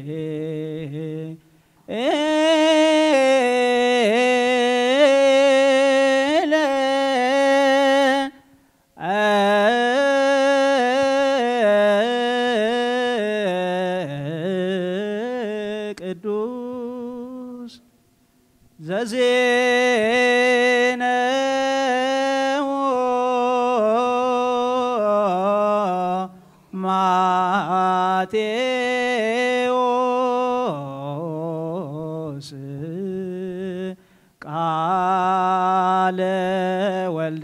ቅዱስ ዘዜነው ማቴዎስ ቃለ ወልደ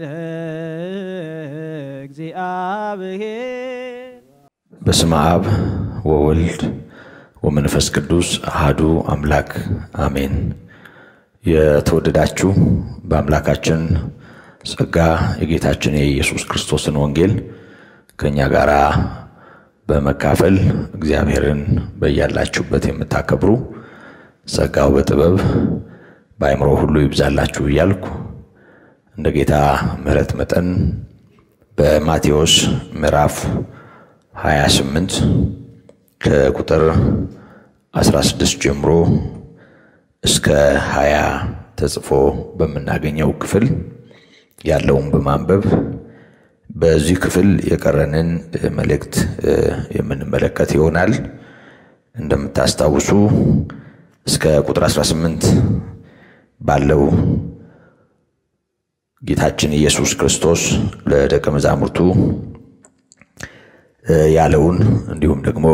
እግዚአብሔር በስመ አብ ወወልድ ወመንፈስ ቅዱስ አሃዱ አምላክ አሜን። የተወደዳችሁ በአምላካችን ጸጋ የጌታችን የኢየሱስ ክርስቶስን ወንጌል ከእኛ ጋር በመካፈል እግዚአብሔርን በያላችሁበት የምታከብሩ ጸጋው በጥበብ በአእምሮ ሁሉ ይብዛላችሁ እያልኩ እንደ ጌታ ምሕረት መጠን በማቴዎስ ምዕራፍ 28 ከቁጥር 16 ጀምሮ እስከ 20 ተጽፎ በምናገኘው ክፍል ያለውን በማንበብ በዚህ ክፍል የቀረንን መልእክት የምንመለከት ይሆናል። እንደምታስታውሱ እስከ ቁጥር 18 ባለው ጌታችን ኢየሱስ ክርስቶስ ለደቀ መዛሙርቱ ያለውን እንዲሁም ደግሞ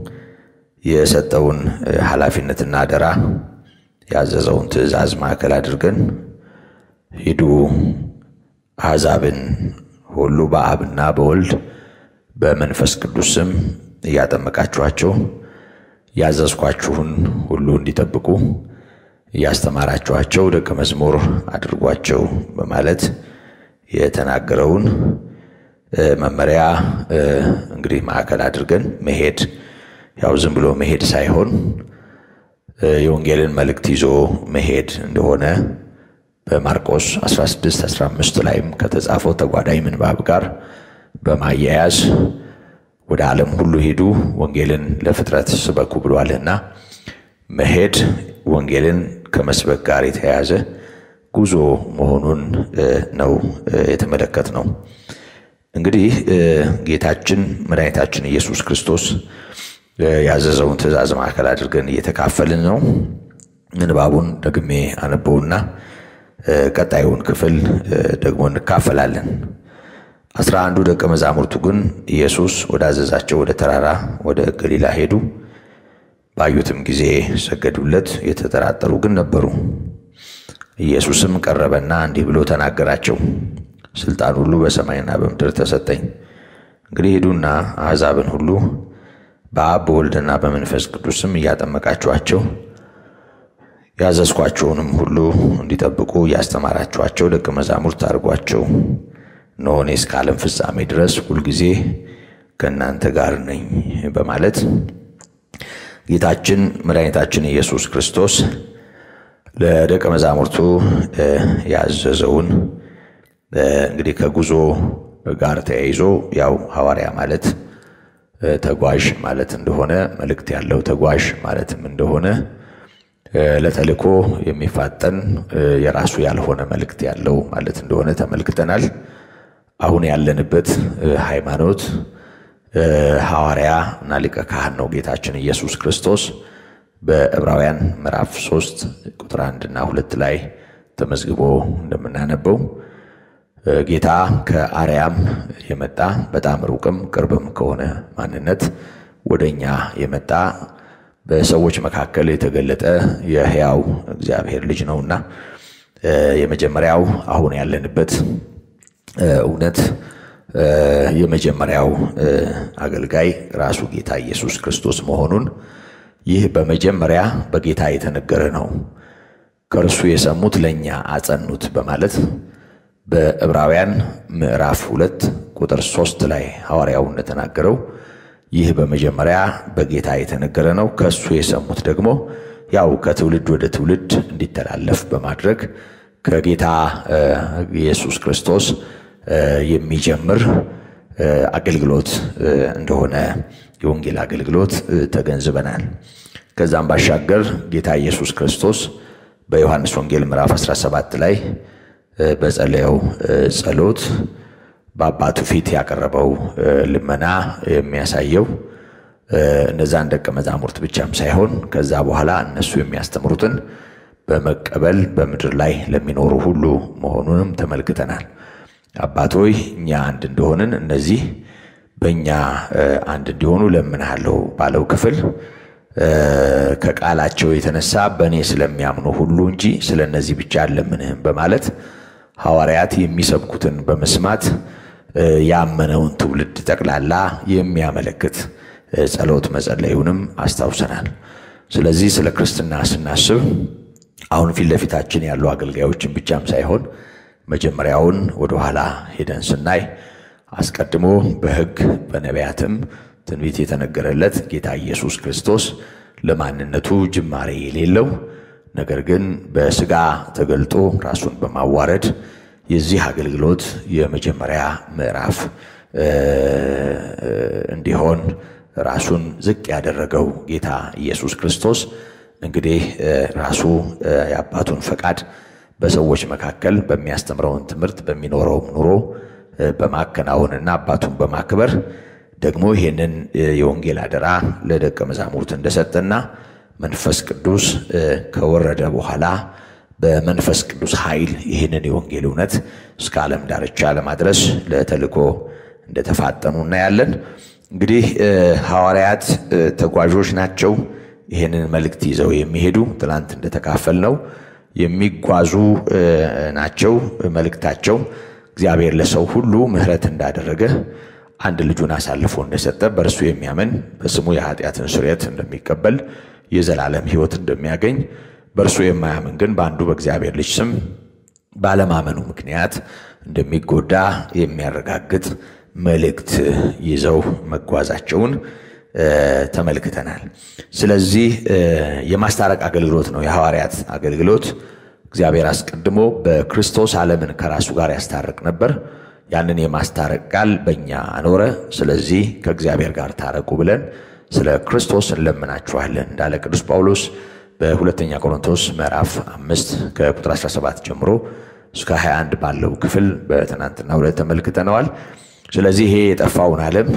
የሰጠውን ኃላፊነትና አደራ ያዘዘውን ትእዛዝ ማዕከል አድርገን ሂዱ አሕዛብን ሁሉ በአብና በወልድ በመንፈስ ቅዱስ ስም እያጠመቃችኋቸው ያዘዝኳችሁን ሁሉ እንዲጠብቁ እያስተማራችኋቸው ደቀ መዝሙር አድርጓቸው በማለት የተናገረውን መመሪያ እንግዲህ ማዕከል አድርገን መሄድ ያው ዝም ብሎ መሄድ ሳይሆን የወንጌልን መልእክት ይዞ መሄድ እንደሆነ በማርቆስ 16 15 ላይም ከተጻፈው ተጓዳኝ ምንባብ ጋር በማያያዝ ወደ ዓለም ሁሉ ሂዱ ወንጌልን ለፍጥረት ስበኩ ብሏልና መሄድ ወንጌልን ከመስበክ ጋር የተያያዘ ጉዞ መሆኑን ነው የተመለከት ነው። እንግዲህ ጌታችን መድኃኒታችን ኢየሱስ ክርስቶስ ያዘዘውን ትእዛዝ ማዕከል አድርገን እየተካፈልን ነው። ምንባቡን ደግሜ አነበውና ቀጣዩን ክፍል ደግሞ እንካፈላለን። አስራ አንዱ ደቀ መዛሙርቱ ግን ኢየሱስ ወዳዘዛቸው ወደ ተራራ ወደ ገሊላ ሄዱ። ባዩትም ጊዜ ሰገዱለት። የተጠራጠሩ ግን ነበሩ። ኢየሱስም ቀረበና እንዲህ ብሎ ተናገራቸው። ስልጣን ሁሉ በሰማይና በምድር ተሰጠኝ። እንግዲህ ሂዱና አሕዛብን ሁሉ በአብ በወልድና በመንፈስ ቅዱስም እያጠመቃችኋቸው ያዘዝኳቸውንም ሁሉ እንዲጠብቁ እያስተማራችኋቸው ደቀ መዛሙርት አድርጓቸው። እነሆ እኔ እስከ ዓለም ፍጻሜ ድረስ ሁልጊዜ ከእናንተ ጋር ነኝ በማለት ጌታችን መድኃኒታችን ኢየሱስ ክርስቶስ ለደቀ መዛሙርቱ ያዘዘውን እንግዲህ ከጉዞ ጋር ተያይዞ ያው ሐዋርያ ማለት ተጓዥ ማለት እንደሆነ መልእክት ያለው ተጓዥ ማለትም እንደሆነ ለተልእኮ የሚፋጠን የራሱ ያልሆነ መልእክት ያለው ማለት እንደሆነ ተመልክተናል። አሁን ያለንበት ሃይማኖት ሐዋርያ እና ሊቀ ካህን ነው ጌታችን ኢየሱስ ክርስቶስ በዕብራውያን ምዕራፍ ሶስት ቁጥር አንድና ሁለት ላይ ተመዝግቦ እንደምናነበው ጌታ ከአርያም የመጣ በጣም ሩቅም ቅርብም ከሆነ ማንነት ወደ እኛ የመጣ በሰዎች መካከል የተገለጠ የሕያው እግዚአብሔር ልጅ ነውና የመጀመሪያው አሁን ያለንበት እውነት የመጀመሪያው አገልጋይ ራሱ ጌታ ኢየሱስ ክርስቶስ መሆኑን ይህ በመጀመሪያ በጌታ የተነገረ ነው፣ ከእርሱ የሰሙት ለእኛ አጸኑት በማለት በዕብራውያን ምዕራፍ ሁለት ቁጥር ሶስት ላይ ሐዋርያው እንደተናገረው ይህ በመጀመሪያ በጌታ የተነገረ ነው። ከእሱ የሰሙት ደግሞ ያው ከትውልድ ወደ ትውልድ እንዲተላለፍ በማድረግ ከጌታ ኢየሱስ ክርስቶስ የሚጀምር አገልግሎት እንደሆነ የወንጌል አገልግሎት ተገንዝበናል። ከዛም ባሻገር ጌታ ኢየሱስ ክርስቶስ በዮሐንስ ወንጌል ምዕራፍ 17 ላይ በጸለየው ጸሎት በአባቱ ፊት ያቀረበው ልመና የሚያሳየው እነዛን ደቀ መዛሙርት ብቻም ሳይሆን ከዛ በኋላ እነሱ የሚያስተምሩትን በመቀበል በምድር ላይ ለሚኖሩ ሁሉ መሆኑንም ተመልክተናል። አባት ሆይ እኛ አንድ እንደሆንን እነዚህ በእኛ አንድ እንዲሆኑ ለምንሃለሁ ባለው ክፍል ከቃላቸው የተነሳ በእኔ ስለሚያምኑ ሁሉ እንጂ ስለ እነዚህ ብቻ አልለምንህም በማለት ሐዋርያት የሚሰብኩትን በመስማት ያመነውን ትውልድ ጠቅላላ የሚያመለክት ጸሎት መጸለዩንም አስታውሰናል። ስለዚህ ስለ ክርስትና ስናስብ አሁን ፊት ለፊታችን ያሉ አገልጋዮችን ብቻም ሳይሆን መጀመሪያውን ወደኋላ ሄደን ስናይ አስቀድሞ በሕግ በነቢያትም ትንቢት የተነገረለት ጌታ ኢየሱስ ክርስቶስ ለማንነቱ ጅማሬ የሌለው ነገር ግን በሥጋ ተገልጦ ራሱን በማዋረድ የዚህ አገልግሎት የመጀመሪያ ምዕራፍ እንዲሆን ራሱን ዝቅ ያደረገው ጌታ ኢየሱስ ክርስቶስ እንግዲህ ራሱ የአባቱን ፈቃድ በሰዎች መካከል በሚያስተምረውን ትምህርት በሚኖረው ኑሮ በማከናወንና አባቱን በማክበር ደግሞ ይህንን የወንጌል አደራ ለደቀ መዛሙርት እንደሰጠና መንፈስ ቅዱስ ከወረደ በኋላ በመንፈስ ቅዱስ ኃይል ይህንን የወንጌል እውነት እስከ ዓለም ዳርቻ ለማድረስ ለተልእኮ እንደተፋጠኑ እናያለን። እንግዲህ ሐዋርያት ተጓዦች ናቸው። ይህንን መልእክት ይዘው የሚሄዱ ትናንት እንደተካፈል ነው የሚጓዙ ናቸው። መልእክታቸው እግዚአብሔር ለሰው ሁሉ ምሕረት እንዳደረገ አንድ ልጁን አሳልፎ እንደሰጠ በእርሱ የሚያምን በስሙ የኃጢአትን ስርየት እንደሚቀበል የዘላለም ሕይወት እንደሚያገኝ በእርሱ የማያምን ግን በአንዱ በእግዚአብሔር ልጅ ስም ባለማመኑ ምክንያት እንደሚጎዳ የሚያረጋግጥ መልእክት ይዘው መጓዛቸውን ተመልክተናል። ስለዚህ የማስታረቅ አገልግሎት ነው የሐዋርያት አገልግሎት። እግዚአብሔር አስቀድሞ በክርስቶስ ዓለምን ከራሱ ጋር ያስታርቅ ነበር። ያንን የማስታረቅ ቃል በእኛ አኖረ። ስለዚህ ከእግዚአብሔር ጋር ታረቁ ብለን ስለ ክርስቶስ እንለምናችኋለን እንዳለ ቅዱስ ጳውሎስ በሁለተኛ ቆሮንቶስ ምዕራፍ አምስት ከቁጥር 17 ጀምሮ እስከ 21 ባለው ክፍል በትናንትና ሁለት ተመልክተነዋል። ስለዚህ ይሄ የጠፋውን ዓለም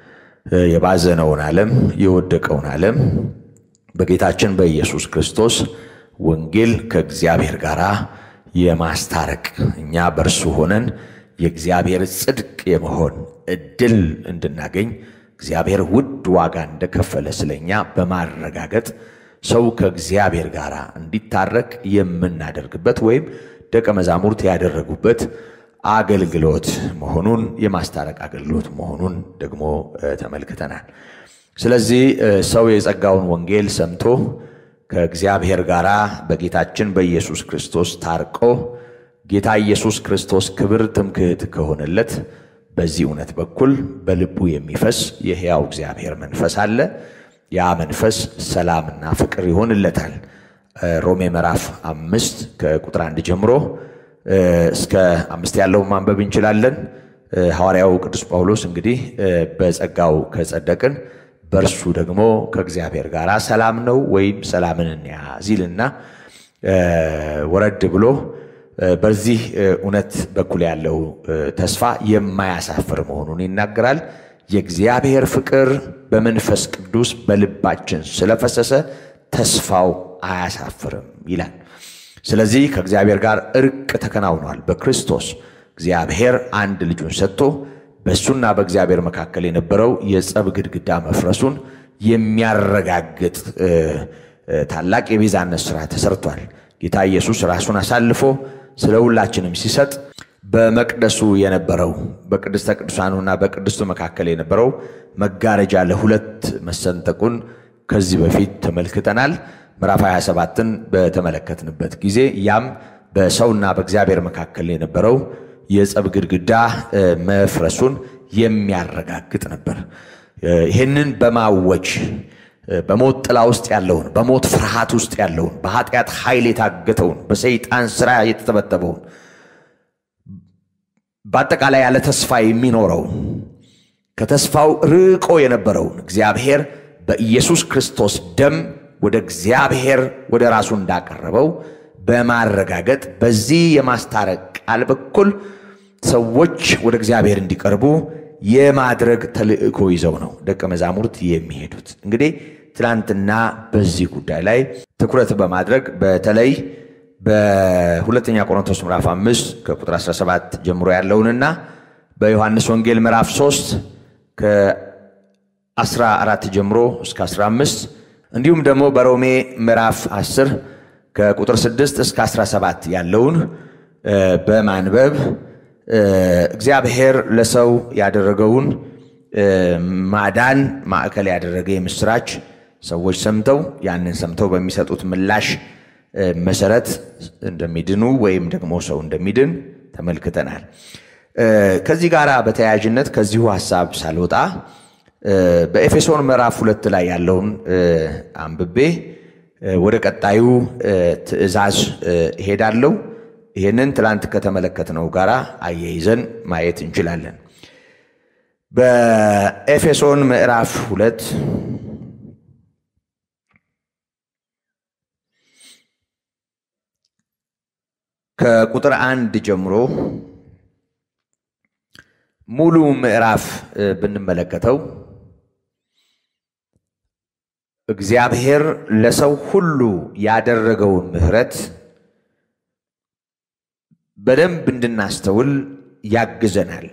የባዘነውን ዓለም የወደቀውን ዓለም በጌታችን በኢየሱስ ክርስቶስ ወንጌል ከእግዚአብሔር ጋር የማስታረቅ እኛ በእርሱ ሆነን የእግዚአብሔር ጽድቅ የመሆን እድል እንድናገኝ እግዚአብሔር ውድ ዋጋ እንደከፈለ ስለኛ በማረጋገጥ ሰው ከእግዚአብሔር ጋር እንዲታረቅ የምናደርግበት ወይም ደቀ መዛሙርት ያደረጉበት አገልግሎት መሆኑን የማስታረቅ አገልግሎት መሆኑን ደግሞ ተመልክተናል። ስለዚህ ሰው የጸጋውን ወንጌል ሰምቶ ከእግዚአብሔር ጋር በጌታችን በኢየሱስ ክርስቶስ ታርቆ ጌታ ኢየሱስ ክርስቶስ ክብር ትምክህት ከሆነለት በዚህ እውነት በኩል በልቡ የሚፈስ የሕያው እግዚአብሔር መንፈስ አለ። ያ መንፈስ ሰላምና ፍቅር ይሆንለታል። ሮሜ ምዕራፍ አምስት ከቁጥር አንድ ጀምሮ እስከ አምስት ያለውን ማንበብ እንችላለን። ሐዋርያው ቅዱስ ጳውሎስ እንግዲህ በጸጋው ከጸደቅን በእርሱ ደግሞ ከእግዚአብሔር ጋር ሰላም ነው ወይም ሰላምን እንያዝ ይልና ወረድ ብሎ በዚህ እውነት በኩል ያለው ተስፋ የማያሳፍር መሆኑን ይናገራል። የእግዚአብሔር ፍቅር በመንፈስ ቅዱስ በልባችን ስለፈሰሰ ተስፋው አያሳፍርም ይላል። ስለዚህ ከእግዚአብሔር ጋር እርቅ ተከናውኗል። በክርስቶስ እግዚአብሔር አንድ ልጁን ሰጥቶ በእሱና በእግዚአብሔር መካከል የነበረው የጸብ ግድግዳ መፍረሱን የሚያረጋግጥ ታላቅ የቤዛነት ሥራ ተሰርቷል። ጌታ ኢየሱስ ራሱን አሳልፎ ስለ ሁላችንም ሲሰጥ በመቅደሱ የነበረው በቅድስተ ቅዱሳኑና በቅድስቱ መካከል የነበረው መጋረጃ ለሁለት መሰንጠቁን ከዚህ በፊት ተመልክተናል። ምዕራፍ 27ን በተመለከትንበት ጊዜ ያም በሰውና በእግዚአብሔር መካከል የነበረው የጸብ ግድግዳ መፍረሱን የሚያረጋግጥ ነበር። ይህንን በማወጅ በሞት ጥላ ውስጥ ያለውን በሞት ፍርሃት ውስጥ ያለውን በኃጢአት ኃይል የታገተውን በሰይጣን ሥራ የተተበተበውን በአጠቃላይ ያለ ተስፋ የሚኖረውን ከተስፋው ርቆ የነበረውን እግዚአብሔር በኢየሱስ ክርስቶስ ደም ወደ እግዚአብሔር ወደ ራሱ እንዳቀረበው በማረጋገጥ በዚህ የማስታረቅ ቃል በኩል ሰዎች ወደ እግዚአብሔር እንዲቀርቡ የማድረግ ተልእኮ ይዘው ነው ደቀ መዛሙርት የሚሄዱት። እንግዲህ ትናንትና በዚህ ጉዳይ ላይ ትኩረት በማድረግ በተለይ በሁለተኛ ቆሮንቶስ ምዕራፍ 5 ከቁጥር 17 ጀምሮ ያለውንና በዮሐንስ ወንጌል ምዕራፍ 3 ከ14 ጀምሮ እስከ 15 እንዲሁም ደግሞ በሮሜ ምዕራፍ 10 ከቁጥር 6 እስከ 17 ያለውን በማንበብ እግዚአብሔር ለሰው ያደረገውን ማዳን ማዕከል ያደረገ የምስራች ሰዎች ሰምተው ያንን ሰምተው በሚሰጡት ምላሽ መሰረት እንደሚድኑ ወይም ደግሞ ሰው እንደሚድን ተመልክተናል። ከዚህ ጋር በተያያዥነት ከዚሁ ሀሳብ ሳልወጣ በኤፌሶን ምዕራፍ ሁለት ላይ ያለውን አንብቤ ወደ ቀጣዩ ትእዛዝ እሄዳለሁ። ይህንን ትላንት ከተመለከትነው ጋር አያይዘን ማየት እንችላለን። በኤፌሶን ምዕራፍ ሁለት ከቁጥር አንድ ጀምሮ ሙሉ ምዕራፍ ብንመለከተው እግዚአብሔር ለሰው ሁሉ ያደረገውን ምሕረት በደንብ እንድናስተውል ያግዘናል።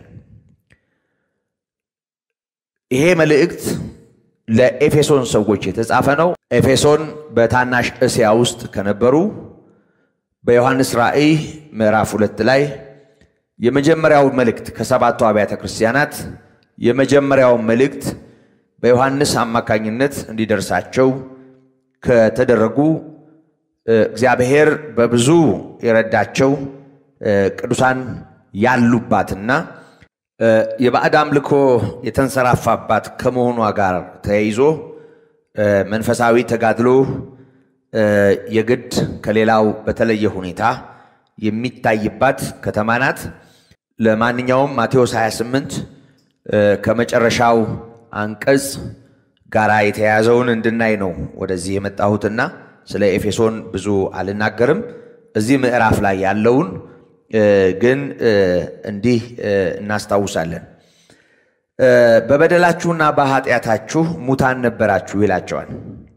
ይሄ መልእክት ለኤፌሶን ሰዎች የተጻፈ ነው። ኤፌሶን በታናሽ እስያ ውስጥ ከነበሩ በዮሐንስ ራእይ ምዕራፍ ሁለት ላይ የመጀመሪያው መልእክት ከሰባቱ አብያተ ክርስቲያናት የመጀመሪያው መልእክት በዮሐንስ አማካኝነት እንዲደርሳቸው ከተደረጉ እግዚአብሔር በብዙ የረዳቸው ቅዱሳን ያሉባትና የባዕድ አምልኮ የተንሰራፋባት ከመሆኗ ጋር ተያይዞ መንፈሳዊ ተጋድሎ የግድ ከሌላው በተለየ ሁኔታ የሚታይባት ከተማ ናት። ለማንኛውም ማቴዎስ 28 ከመጨረሻው አንቀጽ ጋራ የተያያዘውን እንድናይ ነው ወደዚህ የመጣሁትና ስለ ኤፌሶን ብዙ አልናገርም። እዚህ ምዕራፍ ላይ ያለውን ግን እንዲህ እናስታውሳለን። በበደላችሁና በኃጢአታችሁ ሙታን ነበራችሁ ይላቸዋል።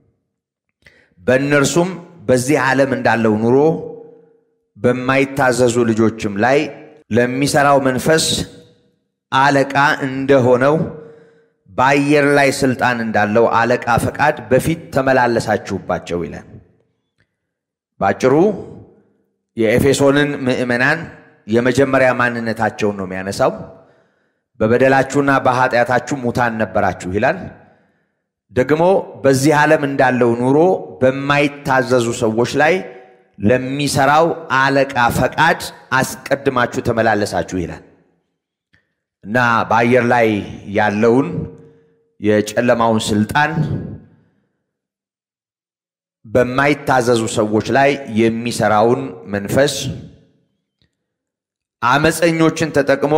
በእነርሱም በዚህ ዓለም እንዳለው ኑሮ በማይታዘዙ ልጆችም ላይ ለሚሰራው መንፈስ አለቃ እንደሆነው በአየር ላይ ስልጣን እንዳለው አለቃ ፈቃድ በፊት ተመላለሳችሁባቸው ይላል። ባጭሩ የኤፌሶንን ምዕመናን የመጀመሪያ ማንነታቸውን ነው የሚያነሳው። በበደላችሁና በኃጢአታችሁ ሙታን ነበራችሁ ይላል። ደግሞ በዚህ ዓለም እንዳለው ኑሮ በማይታዘዙ ሰዎች ላይ ለሚሰራው አለቃ ፈቃድ አስቀድማችሁ ተመላለሳችሁ ይላል እና በአየር ላይ ያለውን የጨለማውን ስልጣን በማይታዘዙ ሰዎች ላይ የሚሰራውን መንፈስ አመፀኞችን ተጠቅሞ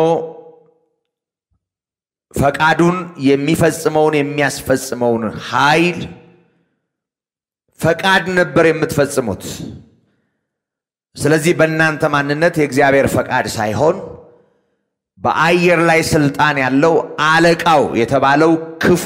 ፈቃዱን የሚፈጽመውን የሚያስፈጽመውን ኃይል ፈቃድ ነበር የምትፈጽሙት። ስለዚህ በእናንተ ማንነት የእግዚአብሔር ፈቃድ ሳይሆን በአየር ላይ ስልጣን ያለው አለቃው የተባለው ክፉ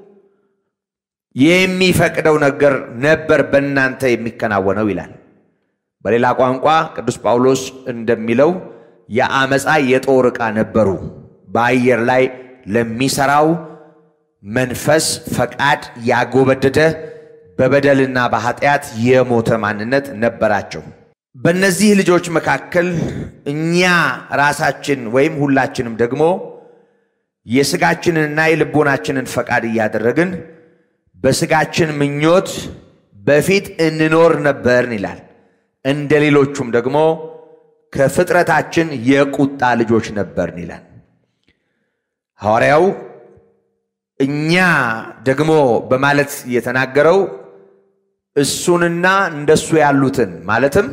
የሚፈቅደው ነገር ነበር በእናንተ የሚከናወነው ይላል። በሌላ ቋንቋ ቅዱስ ጳውሎስ እንደሚለው የአመፃ የጦር ዕቃ ነበሩ። በአየር ላይ ለሚሰራው መንፈስ ፈቃድ ያጎበደደ በበደልና በኃጢአት የሞተ ማንነት ነበራቸው። በእነዚህ ልጆች መካከል እኛ ራሳችን ወይም ሁላችንም ደግሞ የስጋችንንና የልቦናችንን ፈቃድ እያደረግን በስጋችን ምኞት በፊት እንኖር ነበርን ይላል። እንደ ሌሎቹም ደግሞ ከፍጥረታችን የቁጣ ልጆች ነበርን ይላል ሐዋርያው። እኛ ደግሞ በማለት የተናገረው እሱንና እንደሱ ያሉትን ማለትም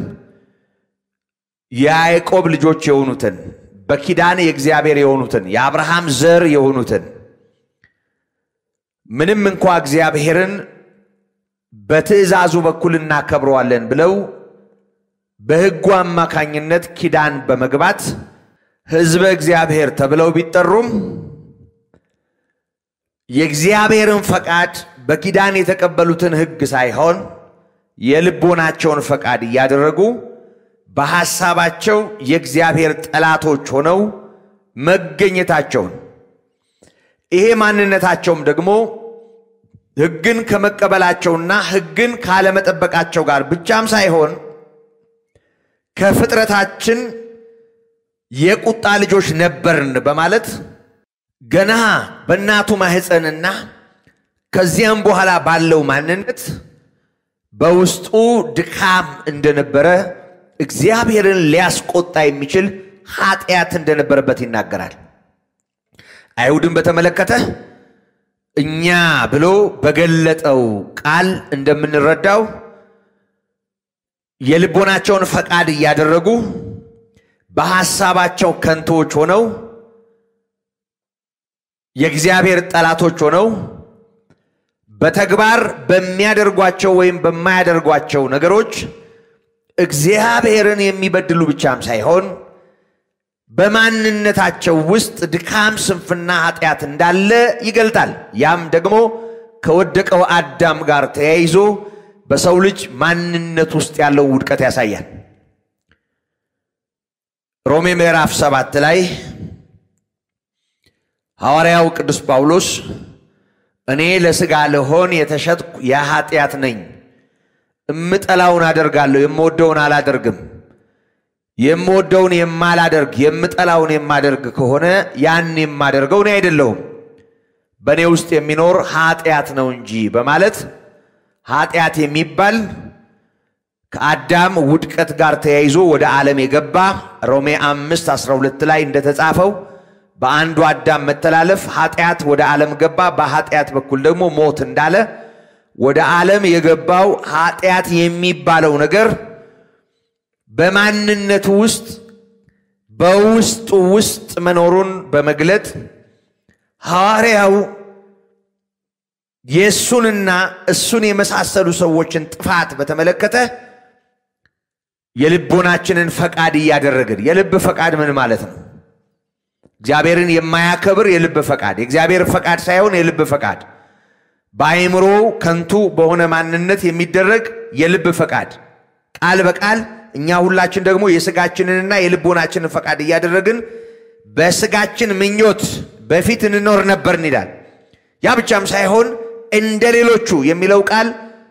የያዕቆብ ልጆች የሆኑትን በኪዳን የእግዚአብሔር የሆኑትን የአብርሃም ዘር የሆኑትን ምንም እንኳ እግዚአብሔርን በትእዛዙ በኩል እናከብረዋለን ብለው በሕጉ አማካኝነት ኪዳን በመግባት ሕዝበ እግዚአብሔር ተብለው ቢጠሩም የእግዚአብሔርን ፈቃድ በኪዳን የተቀበሉትን ሕግ ሳይሆን የልቦናቸውን ፈቃድ እያደረጉ በሐሳባቸው የእግዚአብሔር ጠላቶች ሆነው መገኘታቸውን ይሄ ማንነታቸውም ደግሞ ሕግን ከመቀበላቸውና ሕግን ካለመጠበቃቸው ጋር ብቻም ሳይሆን ከፍጥረታችን የቁጣ ልጆች ነበርን በማለት ገና በእናቱ ማህፀንና ከዚያም በኋላ ባለው ማንነት በውስጡ ድካም እንደነበረ እግዚአብሔርን ሊያስቆጣ የሚችል ኃጢአት እንደነበረበት ይናገራል። አይሁድን በተመለከተ እኛ ብሎ በገለጠው ቃል እንደምንረዳው የልቦናቸውን ፈቃድ እያደረጉ በሐሳባቸው ከንቶዎች ሆነው የእግዚአብሔር ጠላቶች ሆነው በተግባር በሚያደርጓቸው ወይም በማያደርጓቸው ነገሮች እግዚአብሔርን የሚበድሉ ብቻም ሳይሆን በማንነታቸው ውስጥ ድካም፣ ስንፍና፣ ኃጢአት እንዳለ ይገልጣል። ያም ደግሞ ከወደቀው አዳም ጋር ተያይዞ በሰው ልጅ ማንነት ውስጥ ያለው ውድቀት ያሳያል። ሮሜ ምዕራፍ ሰባት ላይ ሐዋርያው ቅዱስ ጳውሎስ እኔ ለሥጋ ልሆን የተሸጥኩ የኃጢአት ነኝ፣ እምጠላውን አደርጋለሁ፣ የምወደውን አላደርግም። የምወደውን የማላደርግ የምጠላውን የማደርግ ከሆነ ያን የማደርገው እኔ አይደለሁም፣ በእኔ ውስጥ የሚኖር ኃጢአት ነው እንጂ በማለት ኃጢአት የሚባል ከአዳም ውድቀት ጋር ተያይዞ ወደ ዓለም የገባ ሮሜ አምስት 12 ላይ እንደተጻፈው በአንዱ አዳም መተላለፍ ኃጢአት ወደ ዓለም ገባ፣ በኃጢአት በኩል ደግሞ ሞት እንዳለ ወደ ዓለም የገባው ኃጢአት የሚባለው ነገር በማንነቱ ውስጥ በውስጡ ውስጥ መኖሩን በመግለጥ ሐዋርያው የእሱንና እሱን የመሳሰሉ ሰዎችን ጥፋት በተመለከተ የልቦናችንን ፈቃድ እያደረግን የልብ ፈቃድ ምን ማለት ነው? እግዚአብሔርን የማያከብር የልብ ፈቃድ፣ የእግዚአብሔር ፈቃድ ሳይሆን የልብ ፈቃድ፣ በአእምሮ ከንቱ በሆነ ማንነት የሚደረግ የልብ ፈቃድ ቃል በቃል እኛ ሁላችን ደግሞ የስጋችንንና የልቦናችንን ፈቃድ እያደረግን በስጋችን ምኞት በፊት እንኖር ነበርን ይላል። ያ ብቻም ሳይሆን እንደ ሌሎቹ የሚለው ቃል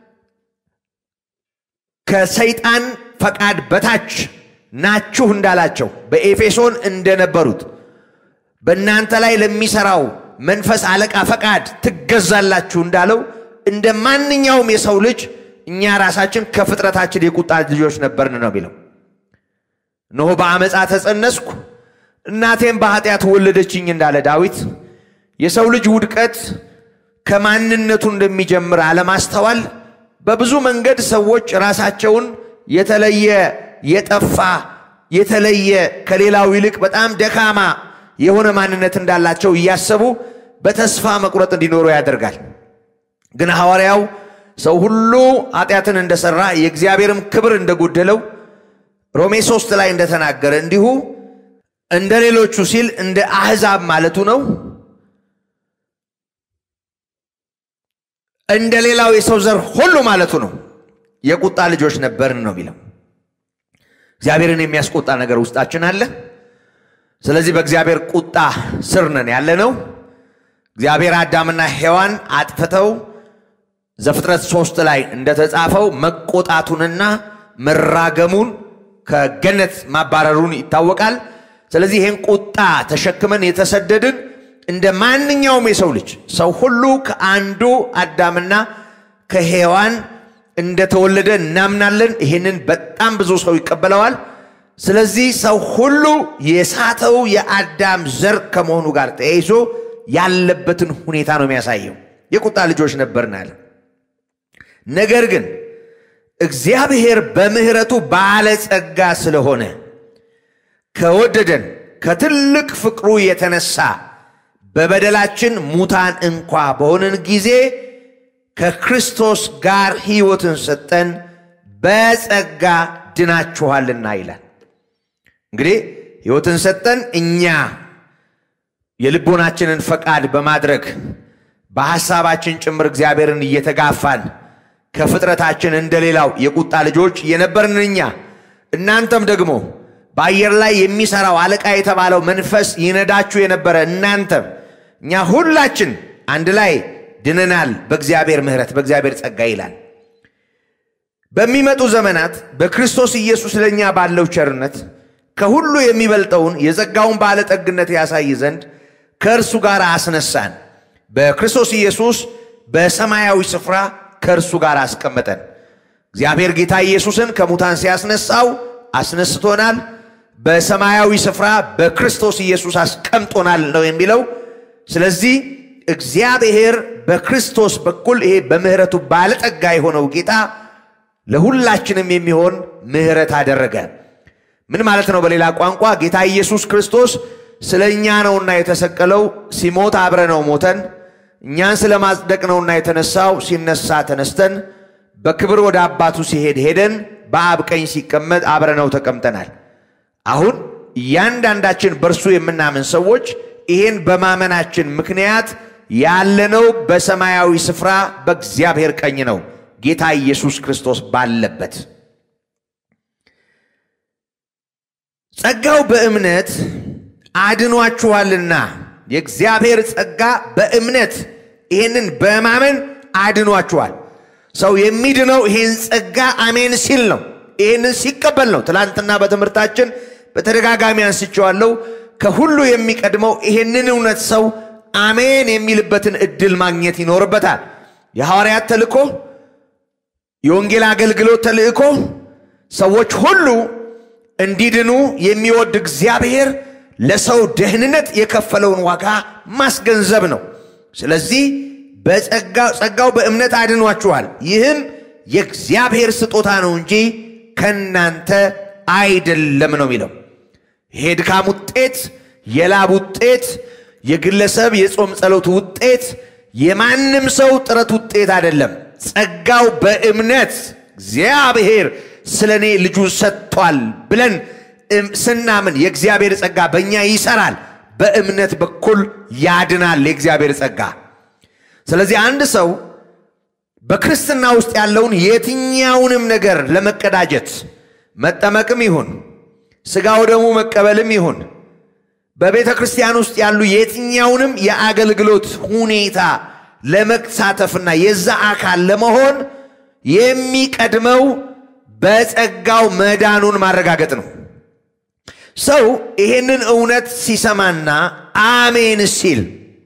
ከሰይጣን ፈቃድ በታች ናችሁ እንዳላቸው በኤፌሶን እንደነበሩት በእናንተ ላይ ለሚሰራው መንፈስ አለቃ ፈቃድ ትገዛላችሁ እንዳለው እንደ ማንኛውም የሰው ልጅ እኛ ራሳችን ከፍጥረታችን የቁጣ ልጆች ነበርን ነው የሚለው። እነሆ በአመፃ ተጸነስኩ እናቴም በኃጢአት ወለደችኝ እንዳለ ዳዊት የሰው ልጅ ውድቀት ከማንነቱ እንደሚጀምር አለማስተዋል በብዙ መንገድ ሰዎች ራሳቸውን የተለየ የጠፋ የተለየ ከሌላው ይልቅ በጣም ደካማ የሆነ ማንነት እንዳላቸው እያሰቡ በተስፋ መቁረጥ እንዲኖሩ ያደርጋል። ግን ሐዋርያው ሰው ሁሉ ኃጢአትን እንደሰራ የእግዚአብሔርም ክብር እንደጎደለው ሮሜ ሶስት ላይ እንደተናገረ እንዲሁ እንደ ሌሎቹ ሲል እንደ አሕዛብ ማለቱ ነው። እንደ ሌላው የሰው ዘር ሁሉ ማለቱ ነው። የቁጣ ልጆች ነበርን ነው የሚለው። እግዚአብሔርን የሚያስቆጣ ነገር ውስጣችን አለ። ስለዚህ በእግዚአብሔር ቁጣ ስር ነን ያለ ነው። እግዚአብሔር አዳምና ሔዋን አጥፍተው ዘፍጥረት ሶስት ላይ እንደተጻፈው መቆጣቱንና መራገሙን ከገነት ማባረሩን ይታወቃል። ስለዚህ ይህን ቁጣ ተሸክመን የተሰደድን እንደ ማንኛውም የሰው ልጅ ሰው ሁሉ ከአንዱ አዳምና ከሔዋን እንደተወለደ እናምናለን። ይህንን በጣም ብዙ ሰው ይቀበለዋል። ስለዚህ ሰው ሁሉ የሳተው የአዳም ዘር ከመሆኑ ጋር ተያይዞ ያለበትን ሁኔታ ነው የሚያሳየው። የቁጣ ልጆች ነበርን አለ። ነገር ግን እግዚአብሔር በምሕረቱ ባለጸጋ ስለሆነ ከወደደን ከትልቅ ፍቅሩ የተነሳ በበደላችን ሙታን እንኳ በሆንን ጊዜ ከክርስቶስ ጋር ሕይወትን ሰጠን፣ በጸጋ ድናችኋልና ይላል። እንግዲህ ሕይወትን ሰጠን እኛ የልቦናችንን ፈቃድ በማድረግ በሐሳባችን ጭምር እግዚአብሔርን እየተጋፋን ከፍጥረታችን እንደሌላው የቁጣ ልጆች የነበርን እኛ እናንተም ደግሞ በአየር ላይ የሚሰራው አለቃ የተባለው መንፈስ ይነዳችሁ የነበረ እናንተም እኛ ሁላችን አንድ ላይ ድነናል በእግዚአብሔር ምሕረት በእግዚአብሔር ጸጋ ይላል። በሚመጡ ዘመናት በክርስቶስ ኢየሱስ ለእኛ ባለው ቸርነት ከሁሉ የሚበልጠውን የጸጋውን ባለጠግነት ያሳይ ዘንድ ከእርሱ ጋር አስነሳን። በክርስቶስ ኢየሱስ በሰማያዊ ስፍራ ከእርሱ ጋር አስቀመጠን። እግዚአብሔር ጌታ ኢየሱስን ከሙታን ሲያስነሳው አስነስቶናል። በሰማያዊ ስፍራ በክርስቶስ ኢየሱስ አስቀምጦናል ነው የሚለው። ስለዚህ እግዚአብሔር በክርስቶስ በኩል ይሄ በምሕረቱ ባለጠጋ የሆነው ጌታ ለሁላችንም የሚሆን ምሕረት አደረገ። ምን ማለት ነው? በሌላ ቋንቋ ጌታ ኢየሱስ ክርስቶስ ስለ እኛ ነውና የተሰቀለው፣ ሲሞት አብረ ነው ሞተን፣ እኛን ስለ ማጽደቅ ነውና የተነሳው፣ ሲነሳ ተነስተን፣ በክብር ወደ አባቱ ሲሄድ ሄደን፣ በአብ ቀኝ ሲቀመጥ አብረ ነው ተቀምጠናል። አሁን እያንዳንዳችን በእርሱ የምናምን ሰዎች ይህን በማመናችን ምክንያት ያለነው በሰማያዊ ስፍራ በእግዚአብሔር ቀኝ ነው፣ ጌታ ኢየሱስ ክርስቶስ ባለበት። ጸጋው በእምነት አድኗችኋልና የእግዚአብሔር ጸጋ በእምነት ይህንን በማመን አድኗችኋል። ሰው የሚድነው ይህን ጸጋ አሜን ሲል ነው። ይህንን ሲቀበል ነው። ትላንትና በትምህርታችን በተደጋጋሚ አንስቼዋለሁ። ከሁሉ የሚቀድመው ይህንን እውነት ሰው አሜን የሚልበትን እድል ማግኘት ይኖርበታል። የሐዋርያት ተልእኮ፣ የወንጌል አገልግሎት ተልእኮ ሰዎች ሁሉ እንዲድኑ የሚወድ እግዚአብሔር ለሰው ደህንነት የከፈለውን ዋጋ ማስገንዘብ ነው። ስለዚህ ጸጋው በእምነት አድኗችኋል፣ ይህም የእግዚአብሔር ስጦታ ነው እንጂ ከእናንተ አይደለም ነው የሚለው። ይሄ ድካም ውጤት፣ የላብ ውጤት፣ የግለሰብ የጾም ጸሎት ውጤት፣ የማንም ሰው ጥረት ውጤት አይደለም። ጸጋው በእምነት እግዚአብሔር ስለ እኔ ልጁን ሰጥቷል ብለን ስናምን የእግዚአብሔር ጸጋ በእኛ ይሰራል። በእምነት በኩል ያድናል የእግዚአብሔር ጸጋ። ስለዚህ አንድ ሰው በክርስትና ውስጥ ያለውን የትኛውንም ነገር ለመቀዳጀት መጠመቅም ይሁን ሥጋው ደግሞ መቀበልም ይሁን በቤተ ክርስቲያን ውስጥ ያሉ የትኛውንም የአገልግሎት ሁኔታ ለመሳተፍና የዛ አካል ለመሆን የሚቀድመው በጸጋው መዳኑን ማረጋገጥ ነው። ሰው ይሄንን እውነት ሲሰማና አሜን ሲል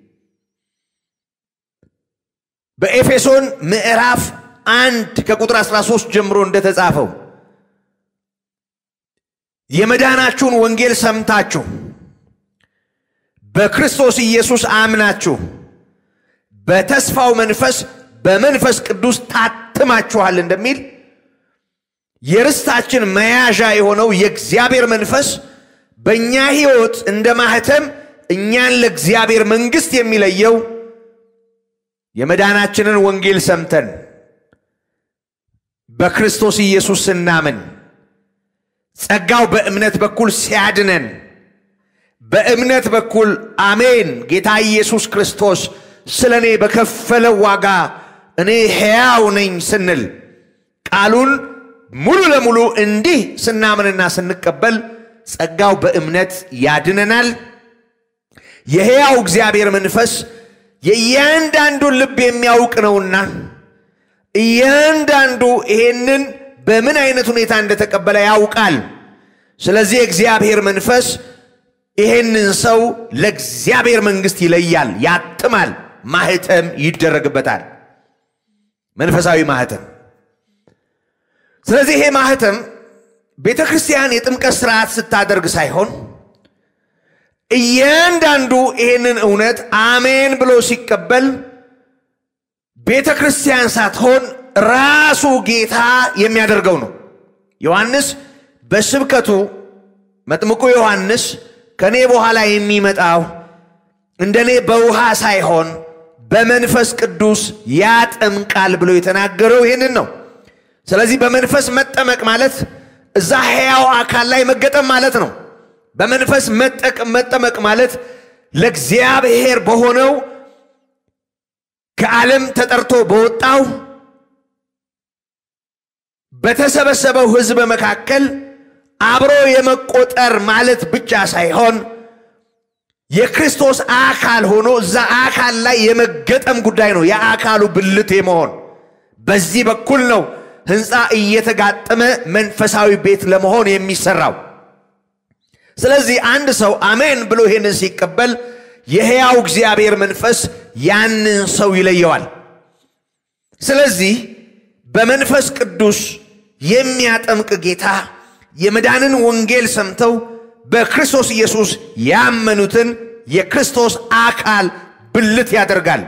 በኤፌሶን ምዕራፍ አንድ ከቁጥር 13 ጀምሮ እንደተጻፈው የመዳናችሁን ወንጌል ሰምታችሁ በክርስቶስ ኢየሱስ አምናችሁ በተስፋው መንፈስ በመንፈስ ቅዱስ ታትማችኋል እንደሚል የርስታችን መያዣ የሆነው የእግዚአብሔር መንፈስ በእኛ ሕይወት እንደ ማህተም እኛን ለእግዚአብሔር መንግሥት የሚለየው የመዳናችንን ወንጌል ሰምተን በክርስቶስ ኢየሱስ ስናምን ጸጋው በእምነት በኩል ሲያድነን በእምነት በኩል አሜን ጌታ ኢየሱስ ክርስቶስ ስለ እኔ በከፈለው ዋጋ እኔ ሕያው ነኝ ስንል ቃሉን ሙሉ ለሙሉ እንዲህ ስናምንና ስንቀበል ጸጋው በእምነት ያድነናል። የሕያው እግዚአብሔር መንፈስ የእያንዳንዱን ልብ የሚያውቅ ነውና እያንዳንዱ ይሄንን በምን አይነት ሁኔታ እንደተቀበለ ያውቃል። ስለዚህ የእግዚአብሔር መንፈስ ይሄንን ሰው ለእግዚአብሔር መንግሥት ይለያል፣ ያትማል፣ ማህተም ይደረግበታል። መንፈሳዊ ማህተም። ስለዚህ ይሄ ማህተም ቤተ ክርስቲያን የጥምቀት ስርዓት ስታደርግ ሳይሆን እያንዳንዱ ይሄንን እውነት አሜን ብሎ ሲቀበል ቤተ ክርስቲያን ሳትሆን ራሱ ጌታ የሚያደርገው ነው። ዮሐንስ በስብከቱ መጥምቁ ዮሐንስ ከእኔ በኋላ የሚመጣው እንደኔ በውሃ ሳይሆን በመንፈስ ቅዱስ ያጠምቃል ብሎ የተናገረው ይህንን ነው። ስለዚህ በመንፈስ መጠመቅ ማለት እዛ ሕያው አካል ላይ መገጠም ማለት ነው። በመንፈስ መጠመቅ ማለት ለእግዚአብሔር በሆነው ከዓለም ተጠርቶ በወጣው በተሰበሰበው ሕዝብ መካከል አብሮ የመቆጠር ማለት ብቻ ሳይሆን የክርስቶስ አካል ሆኖ እዛ አካል ላይ የመገጠም ጉዳይ ነው። የአካሉ ብልት የመሆን በዚህ በኩል ነው ሕንፃ እየተጋጠመ መንፈሳዊ ቤት ለመሆን የሚሰራው። ስለዚህ አንድ ሰው አሜን ብሎ ይሄንን ሲቀበል የሕያው እግዚአብሔር መንፈስ ያንን ሰው ይለየዋል። ስለዚህ በመንፈስ ቅዱስ የሚያጠምቅ ጌታ የመዳንን ወንጌል ሰምተው በክርስቶስ ኢየሱስ ያመኑትን የክርስቶስ አካል ብልት ያደርጋል።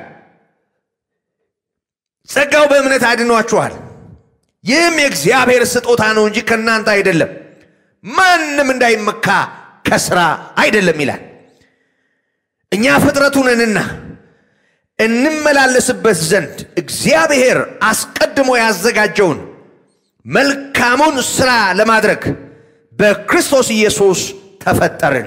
ጸጋው በእምነት አድኗችኋል። ይህም የእግዚአብሔር ስጦታ ነው እንጂ ከእናንተ አይደለም፣ ማንም እንዳይመካ ከስራ አይደለም ይላል። እኛ ፍጥረቱ ነንና እንመላለስበት ዘንድ እግዚአብሔር አስቀድሞ ያዘጋጀውን መልካሙን ሥራ ለማድረግ በክርስቶስ ኢየሱስ ተፈጠርን።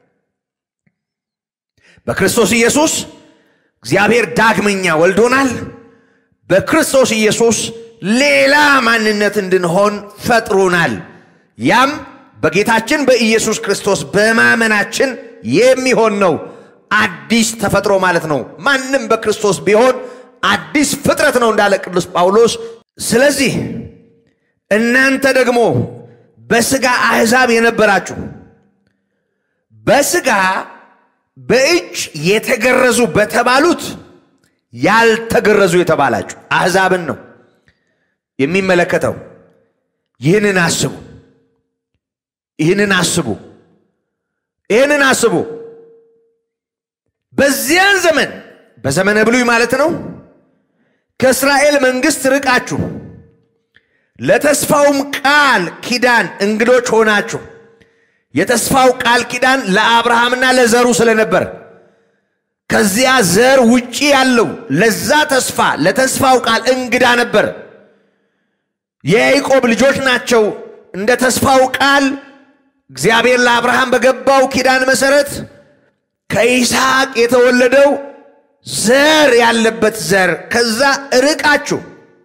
በክርስቶስ ኢየሱስ እግዚአብሔር ዳግመኛ ወልዶናል። በክርስቶስ ኢየሱስ ሌላ ማንነት እንድንሆን ፈጥሮናል። ያም በጌታችን በኢየሱስ ክርስቶስ በማመናችን የሚሆን ነው። አዲስ ተፈጥሮ ማለት ነው። ማንም በክርስቶስ ቢሆን አዲስ ፍጥረት ነው እንዳለ ቅዱስ ጳውሎስ። ስለዚህ እናንተ ደግሞ በሥጋ አሕዛብ የነበራችሁ በሥጋ በእጅ የተገረዙ በተባሉት ያልተገረዙ የተባላችሁ አሕዛብን ነው የሚመለከተው። ይህንን አስቡ፣ ይህንን አስቡ፣ ይህንን አስቡ። በዚያን ዘመን በዘመነ ብሉይ ማለት ነው ከእስራኤል መንግሥት ርቃችሁ ለተስፋውም ቃል ኪዳን እንግዶች ሆናችሁ የተስፋው ቃል ኪዳን ለአብርሃምና ለዘሩ ስለነበር ከዚያ ዘር ውጪ ያለው ለዛ ተስፋ ለተስፋው ቃል እንግዳ ነበር። የያዕቆብ ልጆች ናቸው። እንደ ተስፋው ቃል እግዚአብሔር ለአብርሃም በገባው ኪዳን መሰረት ከይስሐቅ የተወለደው ዘር ያለበት ዘር ከዛ ርቃችሁ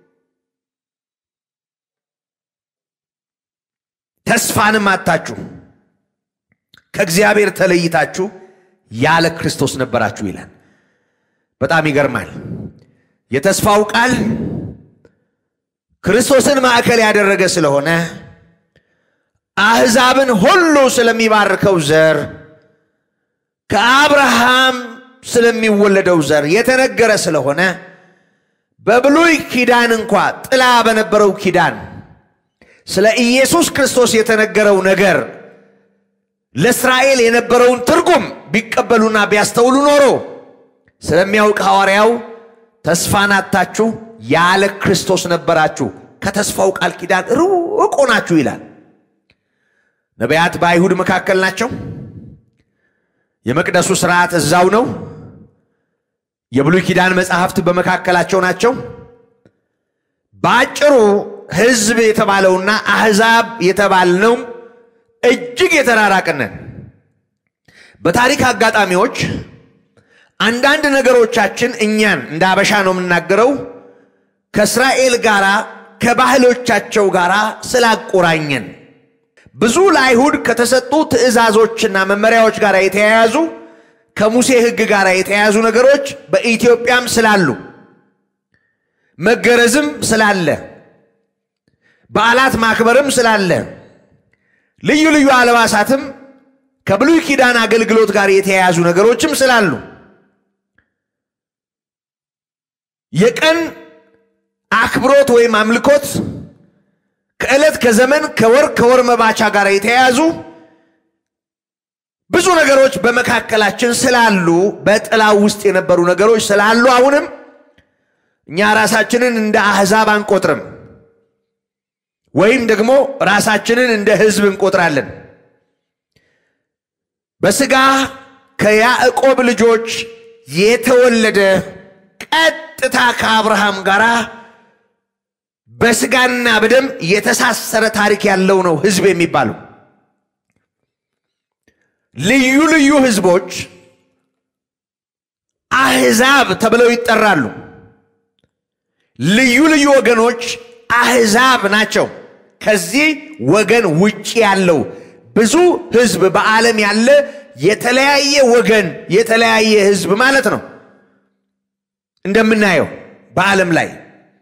ተስፋንም አታችሁ ከእግዚአብሔር ተለይታችሁ ያለ ክርስቶስ ነበራችሁ ይላል። በጣም ይገርማል። የተስፋው ቃል ክርስቶስን ማዕከል ያደረገ ስለሆነ አሕዛብን ሁሉ ስለሚባርከው ዘር ከአብርሃም ስለሚወለደው ዘር የተነገረ ስለሆነ በብሉይ ኪዳን እንኳ ጥላ በነበረው ኪዳን ስለ ኢየሱስ ክርስቶስ የተነገረው ነገር ለእስራኤል የነበረውን ትርጉም ቢቀበሉና ቢያስተውሉ ኖሮ ስለሚያውቅ ሐዋርያው ተስፋን አጥታችሁ ያለ ክርስቶስ ነበራችሁ፣ ከተስፋው ቃል ኪዳን ሩቅ ሆናችሁ ይላል። ነቢያት በአይሁድ መካከል ናቸው። የመቅደሱ ስርዓት እዛው ነው። የብሉይ ኪዳን መጽሐፍት በመካከላቸው ናቸው። በአጭሩ ሕዝብ የተባለውና አሕዛብ የተባልነው እጅግ የተራራቅነን። በታሪክ አጋጣሚዎች አንዳንድ ነገሮቻችን እኛን እንደ አበሻ ነው የምናገረው ከእስራኤል ጋር ከባህሎቻቸው ጋር ስላቆራኘን ብዙ ለአይሁድ ከተሰጡ ትእዛዞችና መመሪያዎች ጋር የተያያዙ ከሙሴ ሕግ ጋር የተያያዙ ነገሮች በኢትዮጵያም ስላሉ መገረዝም ስላለ በዓላት ማክበርም ስላለ ልዩ ልዩ አልባሳትም ከብሉይ ኪዳን አገልግሎት ጋር የተያያዙ ነገሮችም ስላሉ የቀን አክብሮት ወይም አምልኮት ከዕለት ከዘመን ከወር ከወር መባቻ ጋር የተያያዙ ብዙ ነገሮች በመካከላችን ስላሉ በጥላው ውስጥ የነበሩ ነገሮች ስላሉ አሁንም እኛ ራሳችንን እንደ አሕዛብ አንቆጥርም፣ ወይም ደግሞ ራሳችንን እንደ ሕዝብ እንቆጥራለን። በሥጋ ከያዕቆብ ልጆች የተወለደ ቀጥታ ከአብርሃም ጋር በስጋና በደም የተሳሰረ ታሪክ ያለው ነው ህዝብ የሚባለው። ልዩ ልዩ ህዝቦች አህዛብ ተብለው ይጠራሉ። ልዩ ልዩ ወገኖች አህዛብ ናቸው። ከዚህ ወገን ውጭ ያለው ብዙ ህዝብ በዓለም ያለ የተለያየ ወገን የተለያየ ህዝብ ማለት ነው። እንደምናየው በዓለም ላይ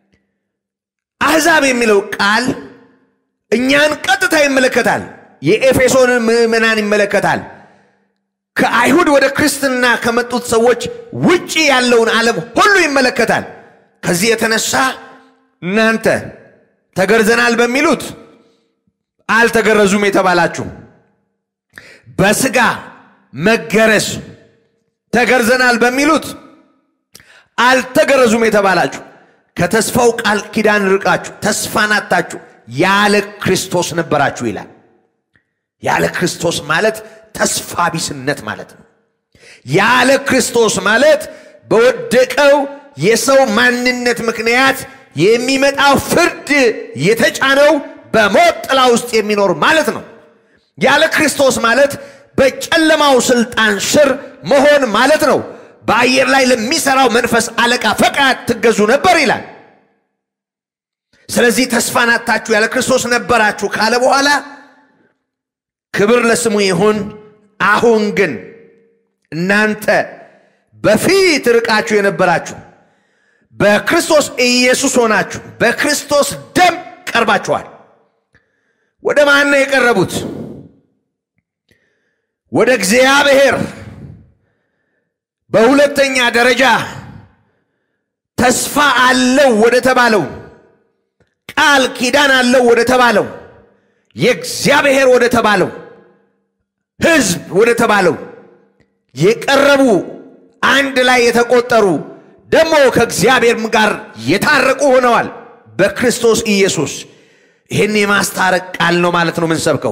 አህዛብ የሚለው ቃል እኛን ቀጥታ ይመለከታል። የኤፌሶንን ምዕመናን ይመለከታል። ከአይሁድ ወደ ክርስትና ከመጡት ሰዎች ውጭ ያለውን ዓለም ሁሉ ይመለከታል። ከዚህ የተነሳ እናንተ ተገርዘናል በሚሉት አልተገረዙም የተባላችሁ፣ በስጋ መገረዝ ተገርዘናል በሚሉት አልተገረዙም የተባላችሁ ከተስፋው ቃል ኪዳን ርቃችሁ ተስፋን አጥታችሁ ያለ ክርስቶስ ነበራችሁ ይላል። ያለ ክርስቶስ ማለት ተስፋ ቢስነት ማለት ነው። ያለ ክርስቶስ ማለት በወደቀው የሰው ማንነት ምክንያት የሚመጣው ፍርድ የተጫነው በሞት ጥላ ውስጥ የሚኖር ማለት ነው። ያለ ክርስቶስ ማለት በጨለማው ስልጣን ስር መሆን ማለት ነው። በአየር ላይ ለሚሰራው መንፈስ አለቃ ፈቃድ ትገዙ ነበር ይላል። ስለዚህ ተስፋን አጥታችሁ ያለ ክርስቶስ ነበራችሁ ካለ በኋላ ክብር ለስሙ ይሁን። አሁን ግን እናንተ በፊት ርቃችሁ የነበራችሁ በክርስቶስ ኢየሱስ ሆናችሁ በክርስቶስ ደም ቀርባችኋል። ወደ ማን ነው የቀረቡት? ወደ እግዚአብሔር። በሁለተኛ ደረጃ ተስፋ አለው ወደ ተባለው ቃል ኪዳን አለው ወደ ተባለው የእግዚአብሔር ወደ ተባለው ሕዝብ ወደ ተባለው የቀረቡ አንድ ላይ የተቆጠሩ ደግሞ ከእግዚአብሔርም ጋር የታረቁ ሆነዋል በክርስቶስ ኢየሱስ። ይህን የማስታረቅ ቃል ነው ማለት ነው የምንሰብከው።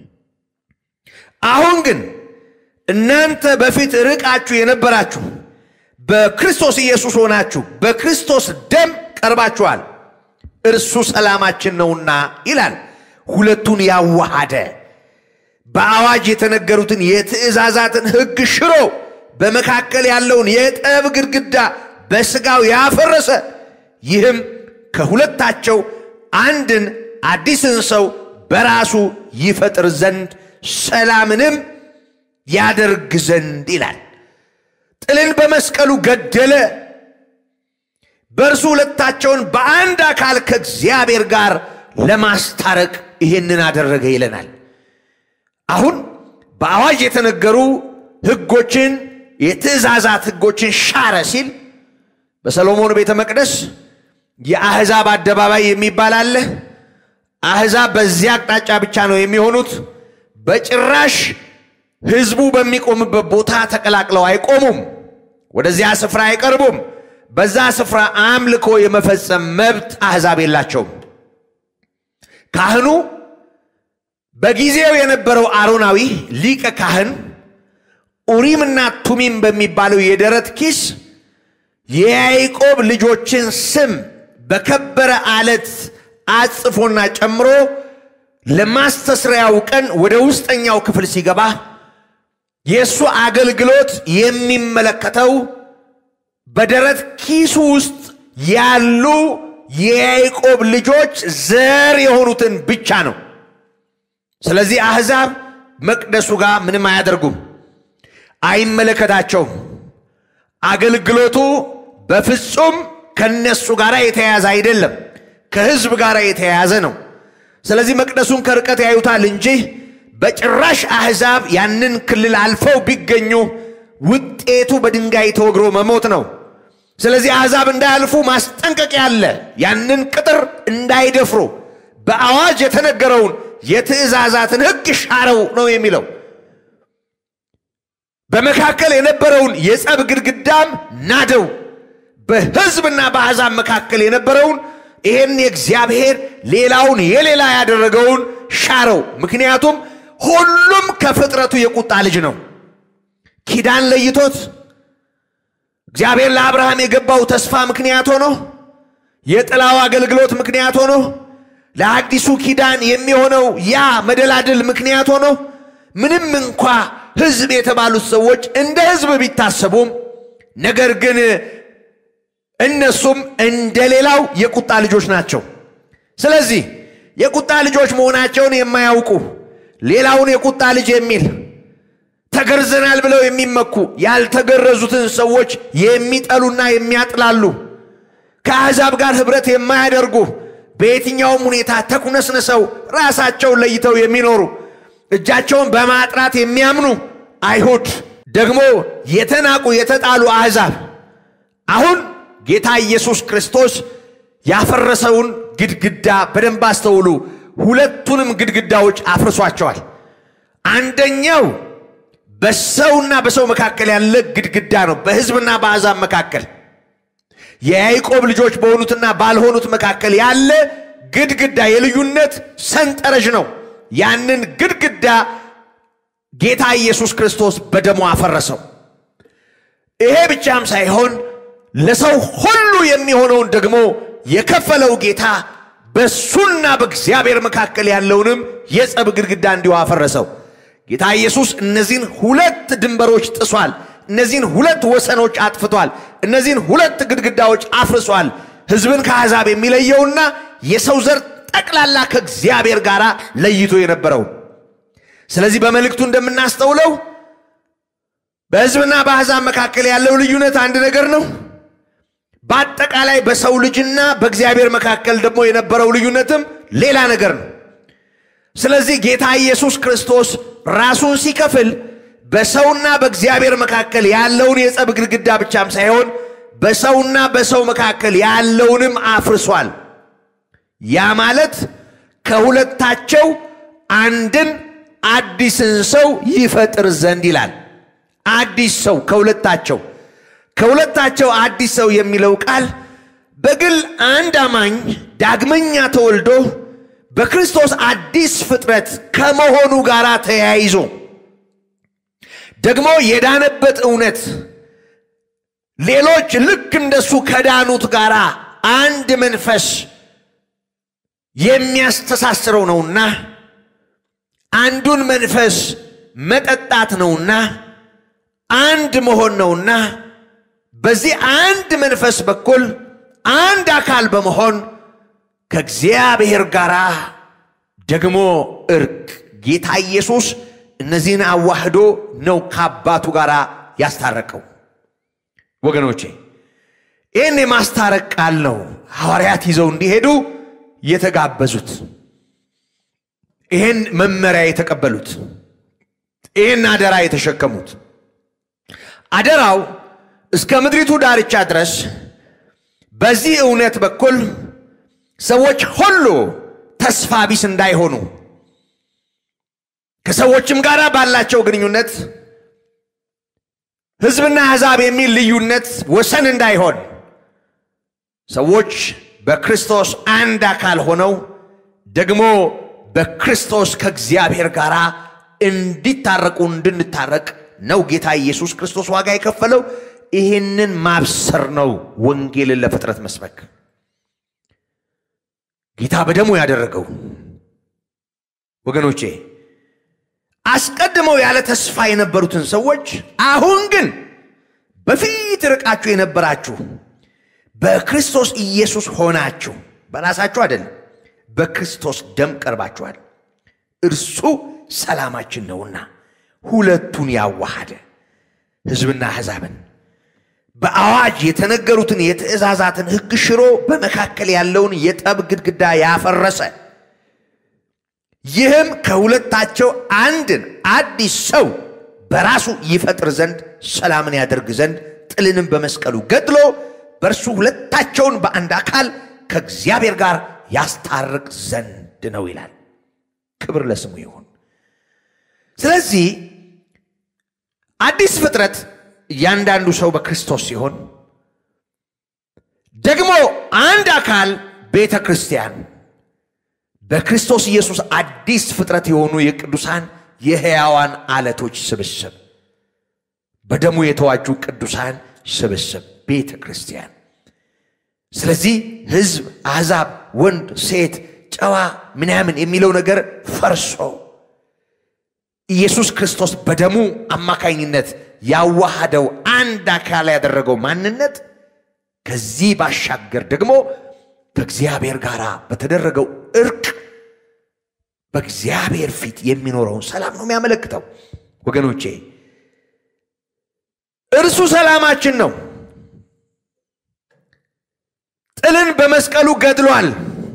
አሁን ግን እናንተ በፊት ርቃችሁ የነበራችሁ በክርስቶስ ኢየሱስ ሆናችሁ በክርስቶስ ደም ቀርባችኋል፣ እርሱ ሰላማችን ነውና ይላል። ሁለቱን ያዋሃደ በአዋጅ የተነገሩትን የትእዛዛትን ሕግ ሽሮ በመካከል ያለውን የጠብ ግድግዳ በሥጋው ያፈረሰ ይህም ከሁለታቸው አንድን አዲስን ሰው በራሱ ይፈጥር ዘንድ ሰላምንም ያደርግ ዘንድ ይላል። ጥልን በመስቀሉ ገደለ፣ በእርሱ ሁለታቸውን በአንድ አካል ከእግዚአብሔር ጋር ለማስታረቅ ይህንን አደረገ ይለናል። አሁን በአዋጅ የተነገሩ ሕጎችን የትእዛዛት ሕጎችን ሻረ ሲል በሰሎሞን ቤተ መቅደስ የአሕዛብ አደባባይ የሚባል አለ። አሕዛብ በዚያ አቅጣጫ ብቻ ነው የሚሆኑት። በጭራሽ ሕዝቡ በሚቆምበት ቦታ ተቀላቅለው አይቆሙም። ወደዚያ ስፍራ አይቀርቡም። በዛ ስፍራ አምልኮ የመፈጸም መብት አሕዛብ የላቸውም። ካህኑ በጊዜው የነበረው አሮናዊ ሊቀ ካህን ኡሪምና ቱሚም በሚባለው የደረት ኪስ የያዕቆብ ልጆችን ስም በከበረ አለት አጽፎና ጨምሮ ለማስተስሪያው ቀን ወደ ውስጠኛው ክፍል ሲገባ የእሱ አገልግሎት የሚመለከተው በደረት ኪሱ ውስጥ ያሉ የያዕቆብ ልጆች ዘር የሆኑትን ብቻ ነው። ስለዚህ አሕዛብ መቅደሱ ጋር ምንም አያደርጉም፣ አይመለከታቸውም። አገልግሎቱ በፍጹም ከነሱ ጋር የተያያዘ አይደለም፣ ከሕዝብ ጋር የተያያዘ ነው። ስለዚህ መቅደሱን ከርቀት ያዩታል እንጂ በጭራሽ አሕዛብ ያንን ክልል አልፈው ቢገኙ ውጤቱ በድንጋይ ተወግሮ መሞት ነው። ስለዚህ አሕዛብ እንዳያልፉ ማስጠንቀቂያ አለ። ያንን ቅጥር እንዳይደፍሩ በአዋጅ የተነገረውን የትእዛዛትን ሕግ ሻረው ነው የሚለው። በመካከል የነበረውን የጸብ ግድግዳም ናደው። በሕዝብና በአሕዛብ መካከል የነበረውን ይሄን የእግዚአብሔር ሌላውን የሌላ ያደረገውን ሻረው። ምክንያቱም ሁሉም ከፍጥረቱ የቁጣ ልጅ ነው። ኪዳን ለይቶት እግዚአብሔር ለአብርሃም የገባው ተስፋ ምክንያት ሆኖ የጥላው አገልግሎት ምክንያት ሆኖ ለአዲሱ ኪዳን የሚሆነው ያ መደላድል ምክንያት ሆኖ ምንም እንኳ ሕዝብ የተባሉት ሰዎች እንደ ሕዝብ ቢታሰቡም ነገር ግን እነሱም እንደ ሌላው የቁጣ ልጆች ናቸው። ስለዚህ የቁጣ ልጆች መሆናቸውን የማያውቁ ሌላውን የቁጣ ልጅ የሚል ተገርዘናል ብለው የሚመኩ ያልተገረዙትን ሰዎች የሚጠሉና የሚያጥላሉ ከአሕዛብ ጋር ኅብረት የማያደርጉ በየትኛውም ሁኔታ ተኩነስንሰው ራሳቸውን ለይተው የሚኖሩ እጃቸውን በማጥራት የሚያምኑ አይሁድ ደግሞ የተናቁ የተጣሉ አሕዛብ አሁን ጌታ ኢየሱስ ክርስቶስ ያፈረሰውን ግድግዳ በደንብ አስተውሉ። ሁለቱንም ግድግዳዎች አፍርሷቸዋል። አንደኛው በሰውና በሰው መካከል ያለ ግድግዳ ነው። በሕዝብና በአሕዛብ መካከል የያዕቆብ ልጆች በሆኑትና ባልሆኑት መካከል ያለ ግድግዳ የልዩነት ሰንጠረዥ ነው። ያንን ግድግዳ ጌታ ኢየሱስ ክርስቶስ በደሙ አፈረሰው። ይሄ ብቻም ሳይሆን ለሰው ሁሉ የሚሆነውን ደግሞ የከፈለው ጌታ በእሱና በእግዚአብሔር መካከል ያለውንም የጸብ ግድግዳ እንዲሁ አፈረሰው። ጌታ ኢየሱስ እነዚህን ሁለት ድንበሮች ጥሷል። እነዚህን ሁለት ወሰኖች አጥፍቷል። እነዚህን ሁለት ግድግዳዎች አፍርሷል። ሕዝብን ከአሕዛብ የሚለየውና የሰው ዘር ጠቅላላ ከእግዚአብሔር ጋር ለይቶ የነበረው። ስለዚህ በመልእክቱ እንደምናስተውለው በሕዝብና በአሕዛብ መካከል ያለው ልዩነት አንድ ነገር ነው። በአጠቃላይ በሰው ልጅና በእግዚአብሔር መካከል ደግሞ የነበረው ልዩነትም ሌላ ነገር ነው። ስለዚህ ጌታ ኢየሱስ ክርስቶስ ራሱን ሲከፍል በሰውና በእግዚአብሔር መካከል ያለውን የጸብ ግድግዳ ብቻም ሳይሆን በሰውና በሰው መካከል ያለውንም አፍርሷል። ያ ማለት ከሁለታቸው አንድን አዲስን ሰው ይፈጥር ዘንድ ይላል። አዲስ ሰው ከሁለታቸው ከሁለታቸው አዲስ ሰው የሚለው ቃል በግል አንድ አማኝ ዳግመኛ ተወልዶ በክርስቶስ አዲስ ፍጥረት ከመሆኑ ጋር ተያይዞ ደግሞ የዳነበት እውነት ሌሎች ልክ እንደሱ ከዳኑት ጋር አንድ መንፈስ የሚያስተሳስረው ነውና አንዱን መንፈስ መጠጣት ነውና አንድ መሆን ነውና በዚህ አንድ መንፈስ በኩል አንድ አካል በመሆን ከእግዚአብሔር ጋር ደግሞ እርቅ ጌታ ኢየሱስ እነዚህን አዋህዶ ነው ከአባቱ ጋር ያስታረቀው። ወገኖቼ ይህን የማስታረቅ ቃል ነው ሐዋርያት ይዘው እንዲሄዱ የተጋበዙት፣ ይህን መመሪያ የተቀበሉት፣ ይህን አደራ የተሸከሙት። አደራው እስከ ምድሪቱ ዳርቻ ድረስ በዚህ እውነት በኩል ሰዎች ሁሉ ተስፋ ቢስ እንዳይሆኑ ከሰዎችም ጋር ባላቸው ግንኙነት ሕዝብና አሕዛብ የሚል ልዩነት ወሰን እንዳይሆን ሰዎች በክርስቶስ አንድ አካል ሆነው ደግሞ በክርስቶስ ከእግዚአብሔር ጋር እንዲታረቁ እንድንታረቅ ነው ጌታ ኢየሱስ ክርስቶስ ዋጋ የከፈለው። ይህንን ማብሰር ነው ወንጌልን ለፍጥረት መስበክ ጌታ በደሙ ያደረገው። ወገኖቼ አስቀድመው ያለ ተስፋ የነበሩትን ሰዎች አሁን ግን በፊት ርቃችሁ የነበራችሁ በክርስቶስ ኢየሱስ ሆናችሁ በራሳችሁ አይደለም፣ በክርስቶስ ደም ቀርባችኋል። እርሱ ሰላማችን ነውና ሁለቱን ያዋሃደ ሕዝብና አሕዛብን በአዋጅ የተነገሩትን የትእዛዛትን ሕግ ሽሮ በመካከል ያለውን የጠብ ግድግዳ ያፈረሰ ይህም ከሁለታቸው አንድን አዲስ ሰው በራሱ ይፈጥር ዘንድ ሰላምን ያደርግ ዘንድ ጥልንም በመስቀሉ ገድሎ በእርሱ ሁለታቸውን በአንድ አካል ከእግዚአብሔር ጋር ያስታርቅ ዘንድ ነው ይላል። ክብር ለስሙ ይሁን። ስለዚህ አዲስ ፍጥረት እያንዳንዱ ሰው በክርስቶስ ሲሆን ደግሞ አንድ አካል ቤተ ክርስቲያን በክርስቶስ ኢየሱስ አዲስ ፍጥረት የሆኑ የቅዱሳን የሕያዋን አለቶች ስብስብ በደሙ የተዋጁ ቅዱሳን ስብስብ ቤተ ክርስቲያን። ስለዚህ ሕዝብ፣ አሕዛብ፣ ወንድ፣ ሴት፣ ጨዋ ምናምን የሚለው ነገር ፈርሶ ኢየሱስ ክርስቶስ በደሙ አማካኝነት ያዋሃደው አንድ አካል ያደረገው ማንነት ከዚህ ባሻገር ደግሞ ከእግዚአብሔር ጋር በተደረገው እርቅ በእግዚአብሔር ፊት የሚኖረውን ሰላም ነው የሚያመለክተው። ወገኖቼ እርሱ ሰላማችን ነው። ጥልን በመስቀሉ ገድሏል።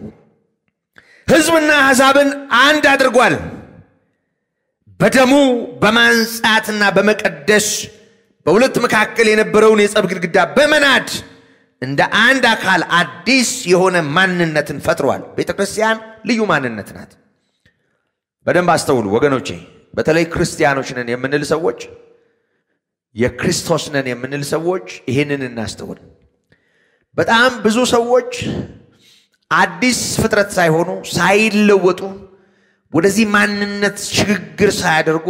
ሕዝብና አሕዛብን አንድ አድርጓል። በደሙ በማንጻትና በመቀደስ በሁለት መካከል የነበረውን የጸብ ግድግዳ በመናድ እንደ አንድ አካል አዲስ የሆነ ማንነትን ፈጥሯል። ቤተ ክርስቲያን ልዩ ማንነት ናት። በደንብ አስተውሉ ወገኖቼ። በተለይ ክርስቲያኖች ነን የምንል ሰዎች፣ የክርስቶስ ነን የምንል ሰዎች ይህንን እናስተውል። በጣም ብዙ ሰዎች አዲስ ፍጥረት ሳይሆኑ ሳይለወጡ ወደዚህ ማንነት ሽግግር ሳያደርጉ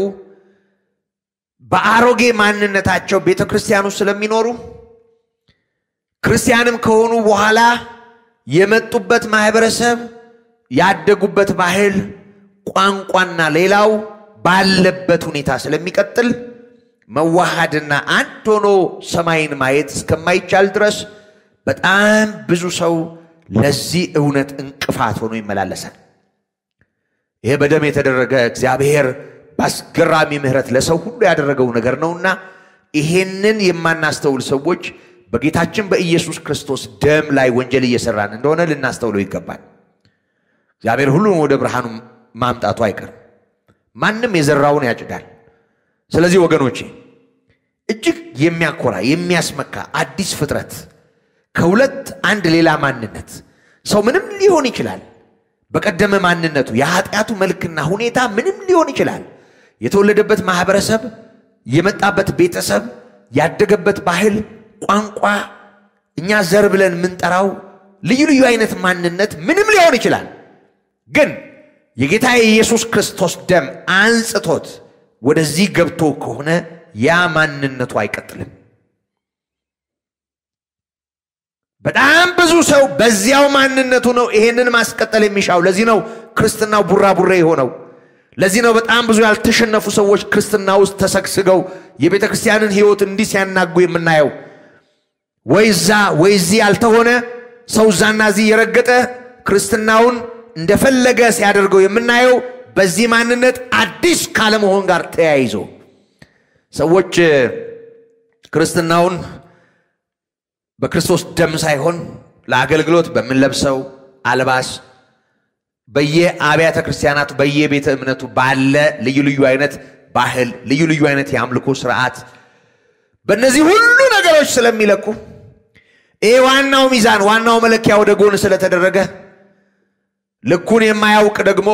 በአሮጌ ማንነታቸው ቤተ ክርስቲያኑ ስለሚኖሩ ክርስቲያንም ከሆኑ በኋላ የመጡበት ማህበረሰብ፣ ያደጉበት ባህል፣ ቋንቋና ሌላው ባለበት ሁኔታ ስለሚቀጥል መዋሃድና አንድ ሆኖ ሰማይን ማየት እስከማይቻል ድረስ በጣም ብዙ ሰው ለዚህ እውነት እንቅፋት ሆኖ ይመላለሳል። ይሄ በደም የተደረገ እግዚአብሔር በአስገራሚ ምሕረት ለሰው ሁሉ ያደረገው ነገር ነውና ይሄንን የማናስተውል ሰዎች በጌታችን በኢየሱስ ክርስቶስ ደም ላይ ወንጀል እየሰራን እንደሆነ ልናስተውለው ይገባል። እግዚአብሔር ሁሉም ወደ ብርሃኑ ማምጣቱ አይቀርም። ማንም የዘራውን ያጭዳል። ስለዚህ ወገኖቼ እጅግ የሚያኮራ የሚያስመካ አዲስ ፍጥረት ከሁለት አንድ ሌላ ማንነት ሰው ምንም ሊሆን ይችላል። በቀደመ ማንነቱ የኃጢአቱ መልክና ሁኔታ ምንም ሊሆን ይችላል። የተወለደበት ማህበረሰብ፣ የመጣበት ቤተሰብ፣ ያደገበት ባህል፣ ቋንቋ፣ እኛ ዘር ብለን የምንጠራው ልዩ ልዩ አይነት ማንነት ምንም ሊሆን ይችላል። ግን የጌታ የኢየሱስ ክርስቶስ ደም አንጽቶት ወደዚህ ገብቶ ከሆነ ያ ማንነቱ አይቀጥልም። በጣም ብዙ ሰው በዚያው ማንነቱ ነው ይሄንን ማስቀጠል የሚሻው። ለዚህ ነው ክርስትናው ቡራቡሬ የሆነው። ለዚህ ነው በጣም ብዙ ያልተሸነፉ ሰዎች ክርስትና ውስጥ ተሰግስገው የቤተ ክርስቲያንን ሕይወት እንዲህ ሲያናጉ የምናየው። ወይ እዛ ወይ እዚህ ያልተሆነ ሰው እዛና እዚህ የረገጠ ክርስትናውን እንደፈለገ ሲያደርገው የምናየው በዚህ ማንነት አዲስ ካለመሆን ጋር ተያይዞ ሰዎች ክርስትናውን በክርስቶስ ደም ሳይሆን ለአገልግሎት በምንለብሰው አልባስ በየአብያተ ክርስቲያናቱ በየቤተ እምነቱ ባለ ልዩ ልዩ አይነት ባህል፣ ልዩ ልዩ አይነት የአምልኮ ስርዓት በእነዚህ ሁሉ ነገሮች ስለሚለኩ ይህ ዋናው ሚዛን ዋናው መለኪያ ወደ ጎን ስለተደረገ ልኩን የማያውቅ ደግሞ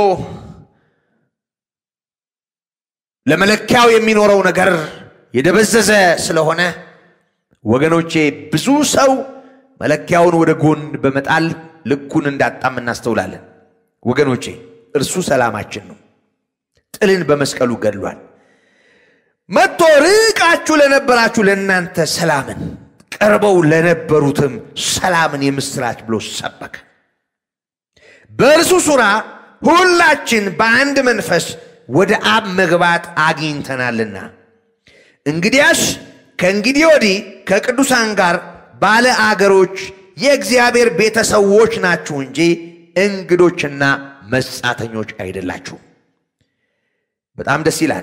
ለመለኪያው የሚኖረው ነገር የደበዘዘ ስለሆነ ወገኖቼ ብዙ ሰው መለኪያውን ወደ ጎን በመጣል ልኩን እንዳጣም እናስተውላለን። ወገኖቼ እርሱ ሰላማችን ነው። ጥልን በመስቀሉ ገድሏል። መጥቶ ርቃችሁ ለነበራችሁ ለእናንተ ሰላምን፣ ቀርበው ለነበሩትም ሰላምን የምስራች ብሎ ሰበከ። በእርሱ ሥራ ሁላችን በአንድ መንፈስ ወደ አብ መግባት አግኝተናልና እንግዲያስ ከእንግዲህ ወዲህ ከቅዱሳን ጋር ባለ አገሮች የእግዚአብሔር ቤተሰዎች ናችሁ እንጂ እንግዶችና መጻተኞች አይደላችሁም። በጣም ደስ ይላል።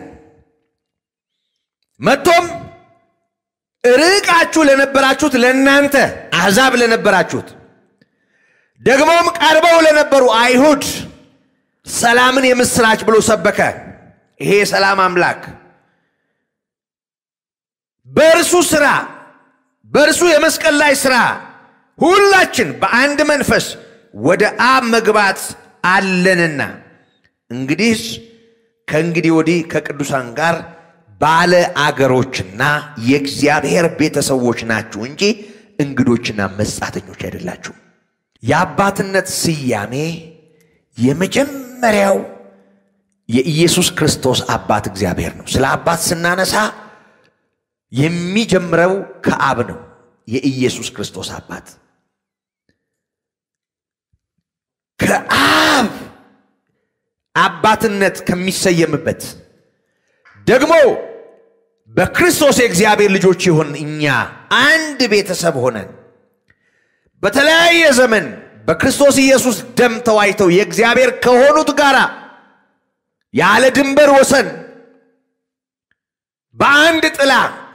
መጥቶም ርቃችሁ ለነበራችሁት ለእናንተ አሕዛብ ለነበራችሁት ደግሞም ቀርበው ለነበሩ አይሁድ ሰላምን የምስራች ብሎ ሰበከ። ይሄ የሰላም አምላክ በእርሱ ሥራ በእርሱ የመስቀል ላይ ሥራ ሁላችን በአንድ መንፈስ ወደ አብ መግባት አለንና እንግዲህስ ከእንግዲህ ወዲህ ከቅዱሳን ጋር ባለ አገሮችና የእግዚአብሔር ቤተሰቦች ናችሁ እንጂ እንግዶችና መጻተኞች አይደላችሁ። የአባትነት ስያሜ የመጀመሪያው የኢየሱስ ክርስቶስ አባት እግዚአብሔር ነው። ስለ አባት ስናነሳ የሚጀምረው ከአብ ነው። የኢየሱስ ክርስቶስ አባት ከአብ አባትነት ከሚሰየምበት ደግሞ በክርስቶስ የእግዚአብሔር ልጆች የሆን እኛ አንድ ቤተሰብ ሆነን በተለያየ ዘመን በክርስቶስ ኢየሱስ ደም ተዋጅተው የእግዚአብሔር ከሆኑት ጋር ያለ ድንበር ወሰን በአንድ ጥላ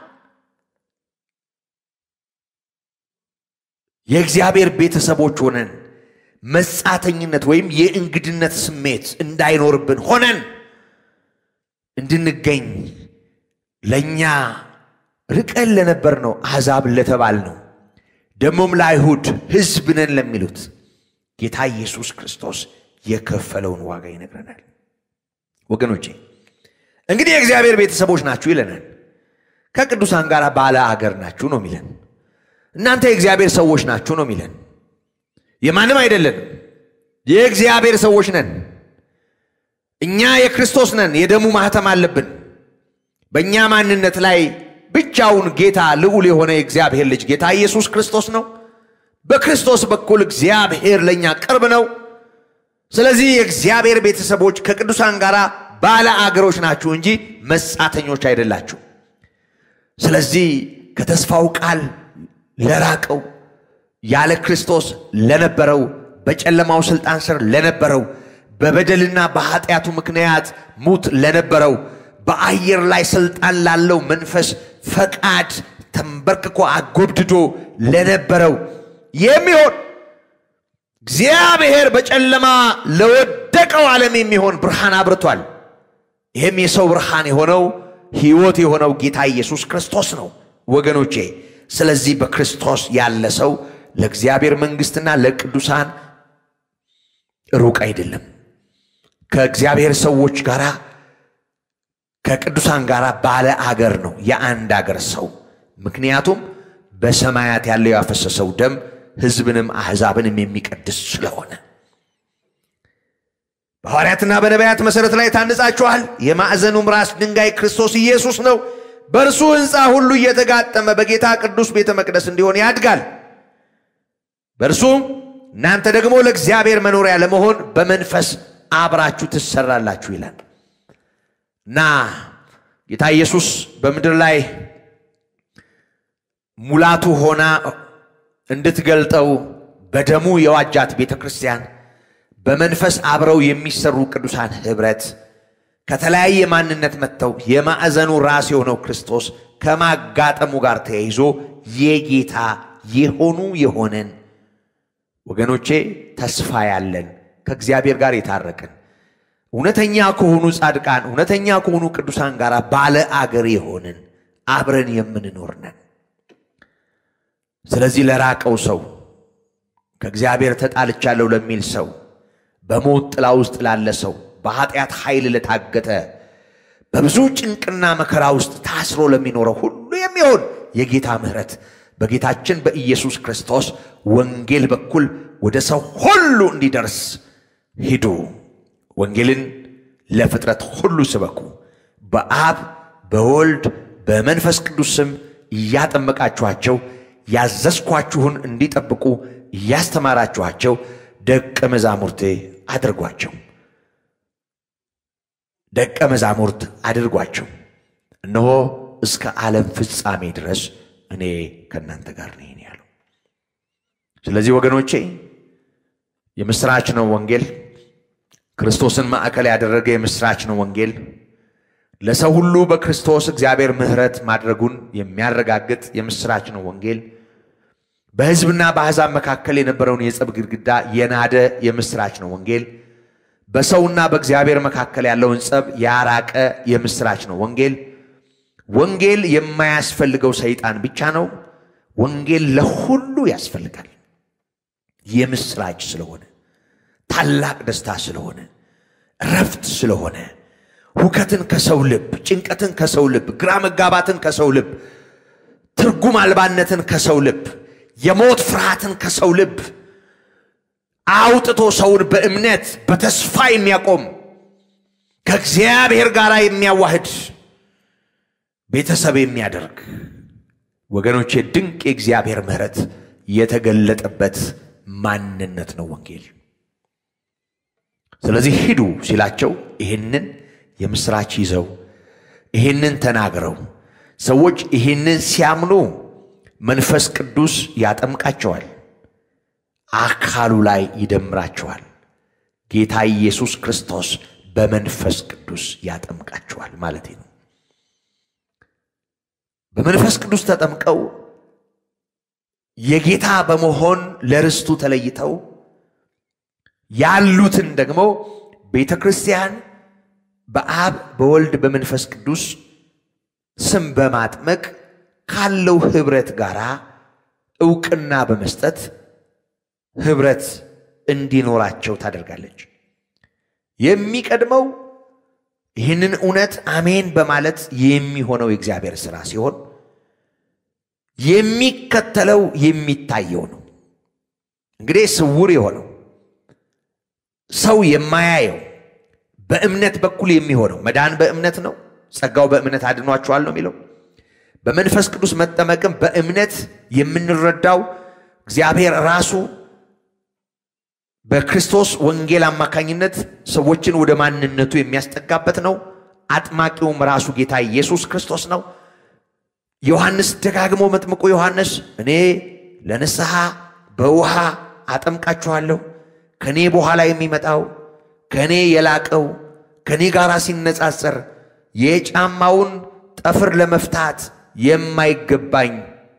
የእግዚአብሔር ቤተሰቦች ሆነን መጻተኝነት ወይም የእንግድነት ስሜት እንዳይኖርብን ሆነን እንድንገኝ ለእኛ ርቀን ለነበር ነው አሕዛብ ለተባል ነው ደግሞም ለአይሁድ ሕዝብ ነን ለሚሉት ጌታ ኢየሱስ ክርስቶስ የከፈለውን ዋጋ ይነግረናል። ወገኖቼ እንግዲህ የእግዚአብሔር ቤተሰቦች ናችሁ ይለናል። ከቅዱሳን ጋር ባለ አገር ናችሁ ነው የሚለን። እናንተ የእግዚአብሔር ሰዎች ናችሁ ነው የሚለን። የማንም አይደለንም፣ የእግዚአብሔር ሰዎች ነን። እኛ የክርስቶስ ነን። የደሙ ማህተም አለብን። በእኛ ማንነት ላይ ብቻውን ጌታ ልዑል የሆነ የእግዚአብሔር ልጅ ጌታ ኢየሱስ ክርስቶስ ነው። በክርስቶስ በኩል እግዚአብሔር ለእኛ ቅርብ ነው። ስለዚህ የእግዚአብሔር ቤተሰቦች ከቅዱሳን ጋር ባለ አገሮች ናችሁ እንጂ መጻተኞች አይደላችሁ። ስለዚህ ከተስፋው ቃል ለራቀው ያለ ክርስቶስ ለነበረው በጨለማው ስልጣን ስር ለነበረው በበደልና በኃጢአቱ ምክንያት ሙት ለነበረው በአየር ላይ ስልጣን ላለው መንፈስ ፈቃድ ተንበርክኮ አጎብድዶ ለነበረው የሚሆን እግዚአብሔር በጨለማ ለወደቀው ዓለም የሚሆን ብርሃን አብርቷል። ይህም የሰው ብርሃን የሆነው ሕይወት የሆነው ጌታ ኢየሱስ ክርስቶስ ነው ወገኖቼ። ስለዚህ በክርስቶስ ያለ ሰው ለእግዚአብሔር መንግሥትና ለቅዱሳን ሩቅ አይደለም። ከእግዚአብሔር ሰዎች ጋር ከቅዱሳን ጋር ባለ አገር ነው፣ የአንድ አገር ሰው። ምክንያቱም በሰማያት ያለው ያፈሰሰው ደም ሕዝብንም አሕዛብንም የሚቀድስ ስለሆነ በሐዋርያትና በነቢያት መሠረት ላይ ታንጻችኋል። የማዕዘኑም ራስ ድንጋይ ክርስቶስ ኢየሱስ ነው። በእርሱ ሕንፃ ሁሉ እየተጋጠመ በጌታ ቅዱስ ቤተ መቅደስ እንዲሆን ያድጋል። በእርሱም እናንተ ደግሞ ለእግዚአብሔር መኖሪያ ለመሆን በመንፈስ አብራችሁ ትሰራላችሁ ይላል እና ጌታ ኢየሱስ በምድር ላይ ሙላቱ ሆና እንድትገልጠው በደሙ የዋጃት ቤተ ክርስቲያን በመንፈስ አብረው የሚሰሩ ቅዱሳን ኅብረት ከተለያየ ማንነት መጥተው የማዕዘኑ ራስ የሆነው ክርስቶስ ከማጋጠሙ ጋር ተያይዞ የጌታ የሆኑ የሆነን ወገኖቼ ተስፋ ያለን ከእግዚአብሔር ጋር የታረቅን እውነተኛ ከሆኑ ጻድቃን እውነተኛ ከሆኑ ቅዱሳን ጋር ባለ አገር የሆንን አብረን የምንኖር ነን። ስለዚህ ለራቀው ሰው ከእግዚአብሔር ተጣልቻለሁ ለሚል ሰው በሞት ጥላ ውስጥ ላለ ሰው በኃጢአት ኃይል ለታገተ በብዙ ጭንቅና መከራ ውስጥ ታስሮ ለሚኖረው ሁሉ የሚሆን የጌታ ምሕረት በጌታችን በኢየሱስ ክርስቶስ ወንጌል በኩል ወደ ሰው ሁሉ እንዲደርስ ሂዱ፣ ወንጌልን ለፍጥረት ሁሉ ስበኩ፣ በአብ በወልድ በመንፈስ ቅዱስ ስም እያጠመቃችኋቸው ያዘዝኳችሁን እንዲጠብቁ እያስተማራችኋቸው ደቀ መዛሙርቴ አድርጓቸው ደቀ መዛሙርት አድርጓቸው። እነሆ እስከ ዓለም ፍጻሜ ድረስ እኔ ከእናንተ ጋር ነኝ ያለው። ስለዚህ ወገኖቼ የምስራች ነው ወንጌል። ክርስቶስን ማዕከል ያደረገ የምስራች ነው ወንጌል። ለሰው ሁሉ በክርስቶስ እግዚአብሔር ምሕረት ማድረጉን የሚያረጋግጥ የምስራች ነው ወንጌል። በሕዝብና በአሕዛብ መካከል የነበረውን የጸብ ግድግዳ የናደ የምስራች ነው ወንጌል። በሰውና በእግዚአብሔር መካከል ያለውን ጸብ ያራቀ የምስራች ነው ወንጌል። ወንጌል የማያስፈልገው ሰይጣን ብቻ ነው። ወንጌል ለሁሉ ያስፈልጋል። የምስራች ስለሆነ፣ ታላቅ ደስታ ስለሆነ፣ እረፍት ስለሆነ፣ ሁከትን ከሰው ልብ፣ ጭንቀትን ከሰው ልብ፣ ግራ መጋባትን ከሰው ልብ፣ ትርጉም አልባነትን ከሰው ልብ፣ የሞት ፍርሃትን ከሰው ልብ አውጥቶ ሰውን በእምነት በተስፋ የሚያቆም ከእግዚአብሔር ጋር የሚያዋህድ ቤተሰብ የሚያደርግ ወገኖቼ ድንቅ የእግዚአብሔር ምሕረት የተገለጠበት ማንነት ነው ወንጌል። ስለዚህ ሂዱ ሲላቸው ይህንን የምስራች ይዘው ይህንን ተናግረው ሰዎች ይህንን ሲያምኑ መንፈስ ቅዱስ ያጠምቃቸዋል፣ አካሉ ላይ ይደምራቸዋል። ጌታ ኢየሱስ ክርስቶስ በመንፈስ ቅዱስ ያጠምቃቸዋል ማለት ነው። በመንፈስ ቅዱስ ተጠምቀው የጌታ በመሆን ለርስቱ ተለይተው ያሉትን ደግሞ ቤተ ክርስቲያን በአብ በወልድ በመንፈስ ቅዱስ ስም በማጥመቅ ካለው ኅብረት ጋር ዕውቅና በመስጠት ኅብረት እንዲኖራቸው ታደርጋለች። የሚቀድመው ይህንን እውነት አሜን በማለት የሚሆነው የእግዚአብሔር ሥራ ሲሆን የሚከተለው የሚታየው ነው። እንግዲህ ስውር የሆነው ሰው የማያየው በእምነት በኩል የሚሆነው መዳን በእምነት ነው። ጸጋው በእምነት አድኗችኋል ነው የሚለው። በመንፈስ ቅዱስ መጠመቅም በእምነት የምንረዳው እግዚአብሔር ራሱ በክርስቶስ ወንጌል አማካኝነት ሰዎችን ወደ ማንነቱ የሚያስጠጋበት ነው። አጥማቂውም ራሱ ጌታ ኢየሱስ ክርስቶስ ነው። ዮሐንስ ደጋግሞ መጥምቁ ዮሐንስ እኔ ለንስሐ በውሃ አጠምቃችኋለሁ፣ ከእኔ በኋላ የሚመጣው ከእኔ የላቀው ከእኔ ጋር ሲነጻጸር የጫማውን ጠፍር ለመፍታት የማይገባኝ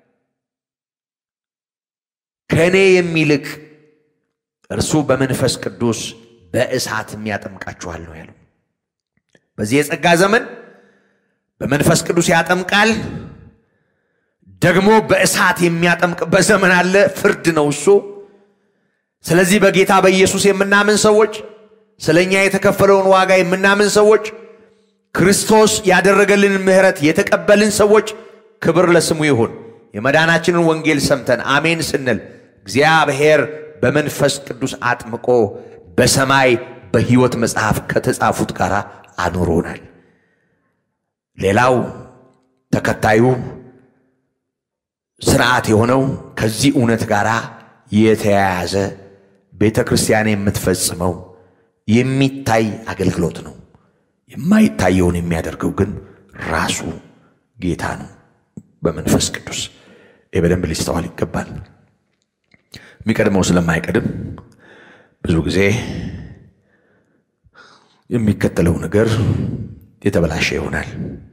ከእኔ የሚልቅ እርሱ በመንፈስ ቅዱስ በእሳት የሚያጠምቃችኋል ነው ያለው። በዚህ የጸጋ ዘመን በመንፈስ ቅዱስ ያጠምቃል። ደግሞ በእሳት የሚያጠምቅበት ዘመን አለ። ፍርድ ነው እሱ። ስለዚህ በጌታ በኢየሱስ የምናምን ሰዎች፣ ስለ እኛ የተከፈለውን ዋጋ የምናምን ሰዎች፣ ክርስቶስ ያደረገልን ምሕረት የተቀበልን ሰዎች ክብር ለስሙ ይሁን። የመዳናችንን ወንጌል ሰምተን አሜን ስንል እግዚአብሔር በመንፈስ ቅዱስ አጥምቆ በሰማይ በሕይወት መጽሐፍ ከተጻፉት ጋር አኑሮናል። ሌላው ተከታዩ ስርዓት የሆነው ከዚህ እውነት ጋር የተያያዘ ቤተ ክርስቲያን የምትፈጽመው የሚታይ አገልግሎት ነው። የማይታየውን የሚያደርገው ግን ራሱ ጌታ ነው በመንፈስ ቅዱስ። ይህ በደንብ ሊስተዋል ይገባል። የሚቀድመው ስለማይቀድም ብዙ ጊዜ የሚከተለው ነገር የተበላሸ ይሆናል።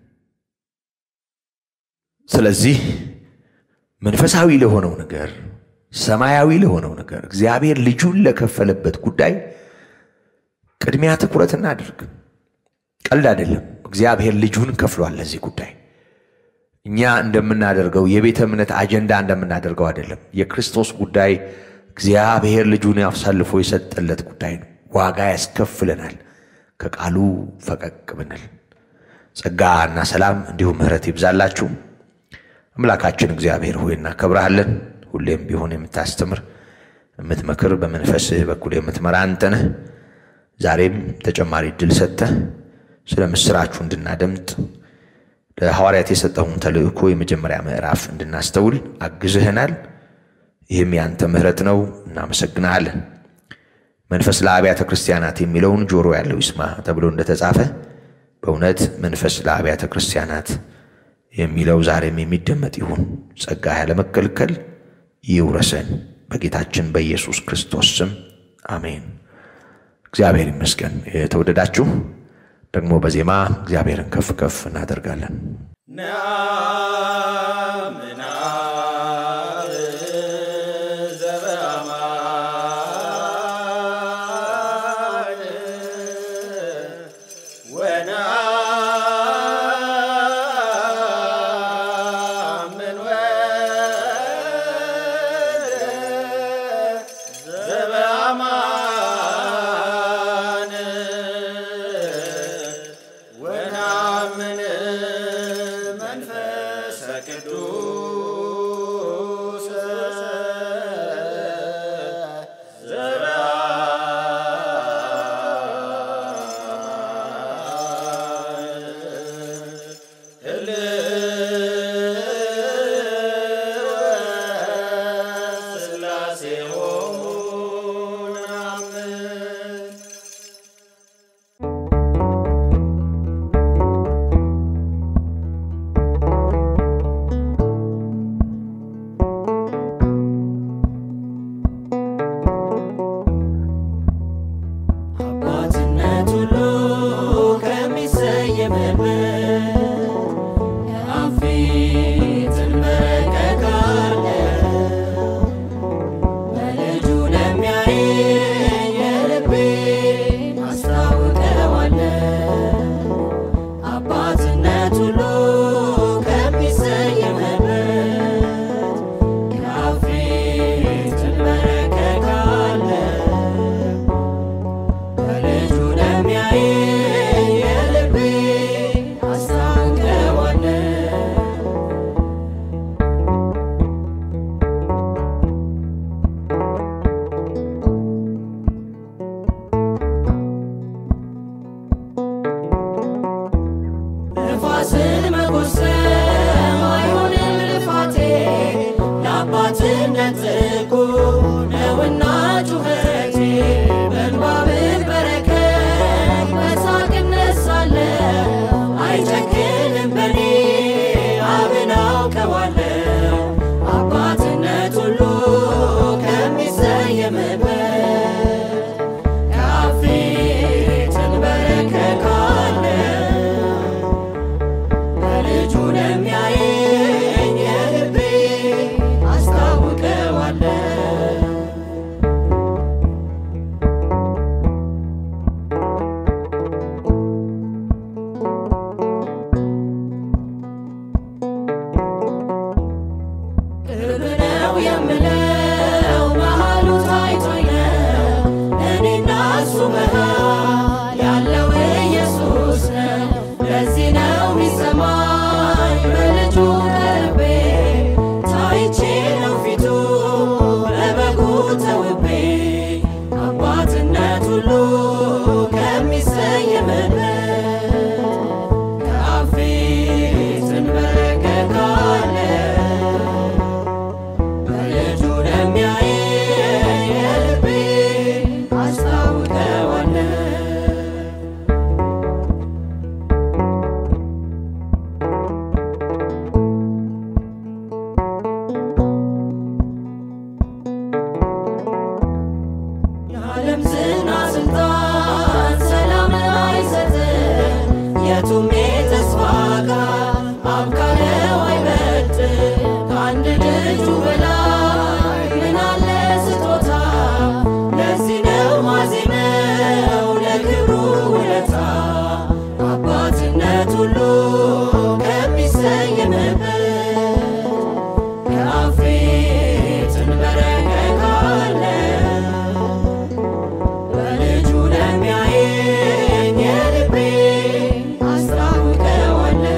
ስለዚህ መንፈሳዊ ለሆነው ነገር፣ ሰማያዊ ለሆነው ነገር፣ እግዚአብሔር ልጁን ለከፈለበት ጉዳይ ቅድሚያ ትኩረት እናድርግ። ቀልድ አይደለም። እግዚአብሔር ልጁን ከፍሏል ለዚህ ጉዳይ። እኛ እንደምናደርገው የቤተ እምነት አጀንዳ እንደምናደርገው አይደለም። የክርስቶስ ጉዳይ እግዚአብሔር ልጁን አሳልፎ የሰጠለት ጉዳይ ነው። ዋጋ ያስከፍለናል ከቃሉ ፈቀቅ ብንል። ጸጋ እና ሰላም እንዲሁም ምሕረት ይብዛላችሁ። አምላካችን እግዚአብሔር ሆይ እናከብረሃለን። ሁሌም ቢሆን የምታስተምር የምትመክር፣ በመንፈስህ በኩል የምትመራ አንተ ነህ። ዛሬም ተጨማሪ እድል ሰጥተህ ስለ ምስራችሁ እንድናደምጥ ለሐዋርያት የሰጠውን ተልእኮ የመጀመሪያ ምዕራፍ እንድናስተውል አግዝህናል። ይህም ያንተ ምሕረት ነው። እናመሰግናለን። መንፈስ ለአብያተ ክርስቲያናት የሚለውን ጆሮ ያለው ይስማ ተብሎ እንደተጻፈ በእውነት መንፈስ ለአብያተ ክርስቲያናት የሚለው ዛሬም የሚደመጥ ይሁን። ጸጋ ያለመከልከል ይውረሰን። በጌታችን በኢየሱስ ክርስቶስ ስም አሜን። እግዚአብሔር ይመስገን። የተወደዳችሁ ደግሞ በዜማ እግዚአብሔርን ከፍ ከፍ እናደርጋለን። መንፈሰ ቅዱስ ነጥቁ ነውና ጩኸቴ በእንባ ብበረከት በሳቅ እነሳለሁ አይጨክንም በኔ አብን አውቀዋለሁ አባትነት ሁሉ ከሚሰየምበት ካፌ ትንበረከካለሁ በልጁ ለሚያየኝ የልቤ አስታውቀዋለሁ ቅርብ ነው የምለው መሃሉ ታይቶኝ ነው እኔና እሱ መሃል ያለው ኢየሱስ ነው። ለዚህ ነው ሚሰማኝ በልጁ ቀርቤ ታይቼ ነው ፊቱ በበጉ ተውቤ አባትነት ሁሉ ከሚሰየምበት ከአፌ ትንበረከካለሁ በልጁ ለሚያየኝ የልቤ አስታውቀዋለሁ የዓለም ዝና ስልጣን ሰላም አይሰጥም የቱም የተስፋ ቃል አብ ካለው አይበልጥም ከአንድ ልጁ በላይ ምን አለ ስጦታ ለዚህ ነው ማዜመው ለክብሩ ውለታ አባትነት ሁሉ ከሚሰየምበት ከአፌ ትንበረከካለሁ በልጁ ለሚያየኝ የልቤ አስታውቀዋለሁ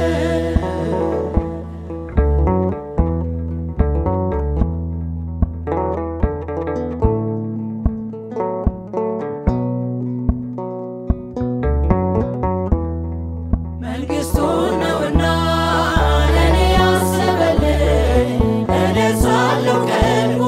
መንግሥቱን ነውና ለእኔ ያሰበልኝ እደርሳለሁ ቀድሞ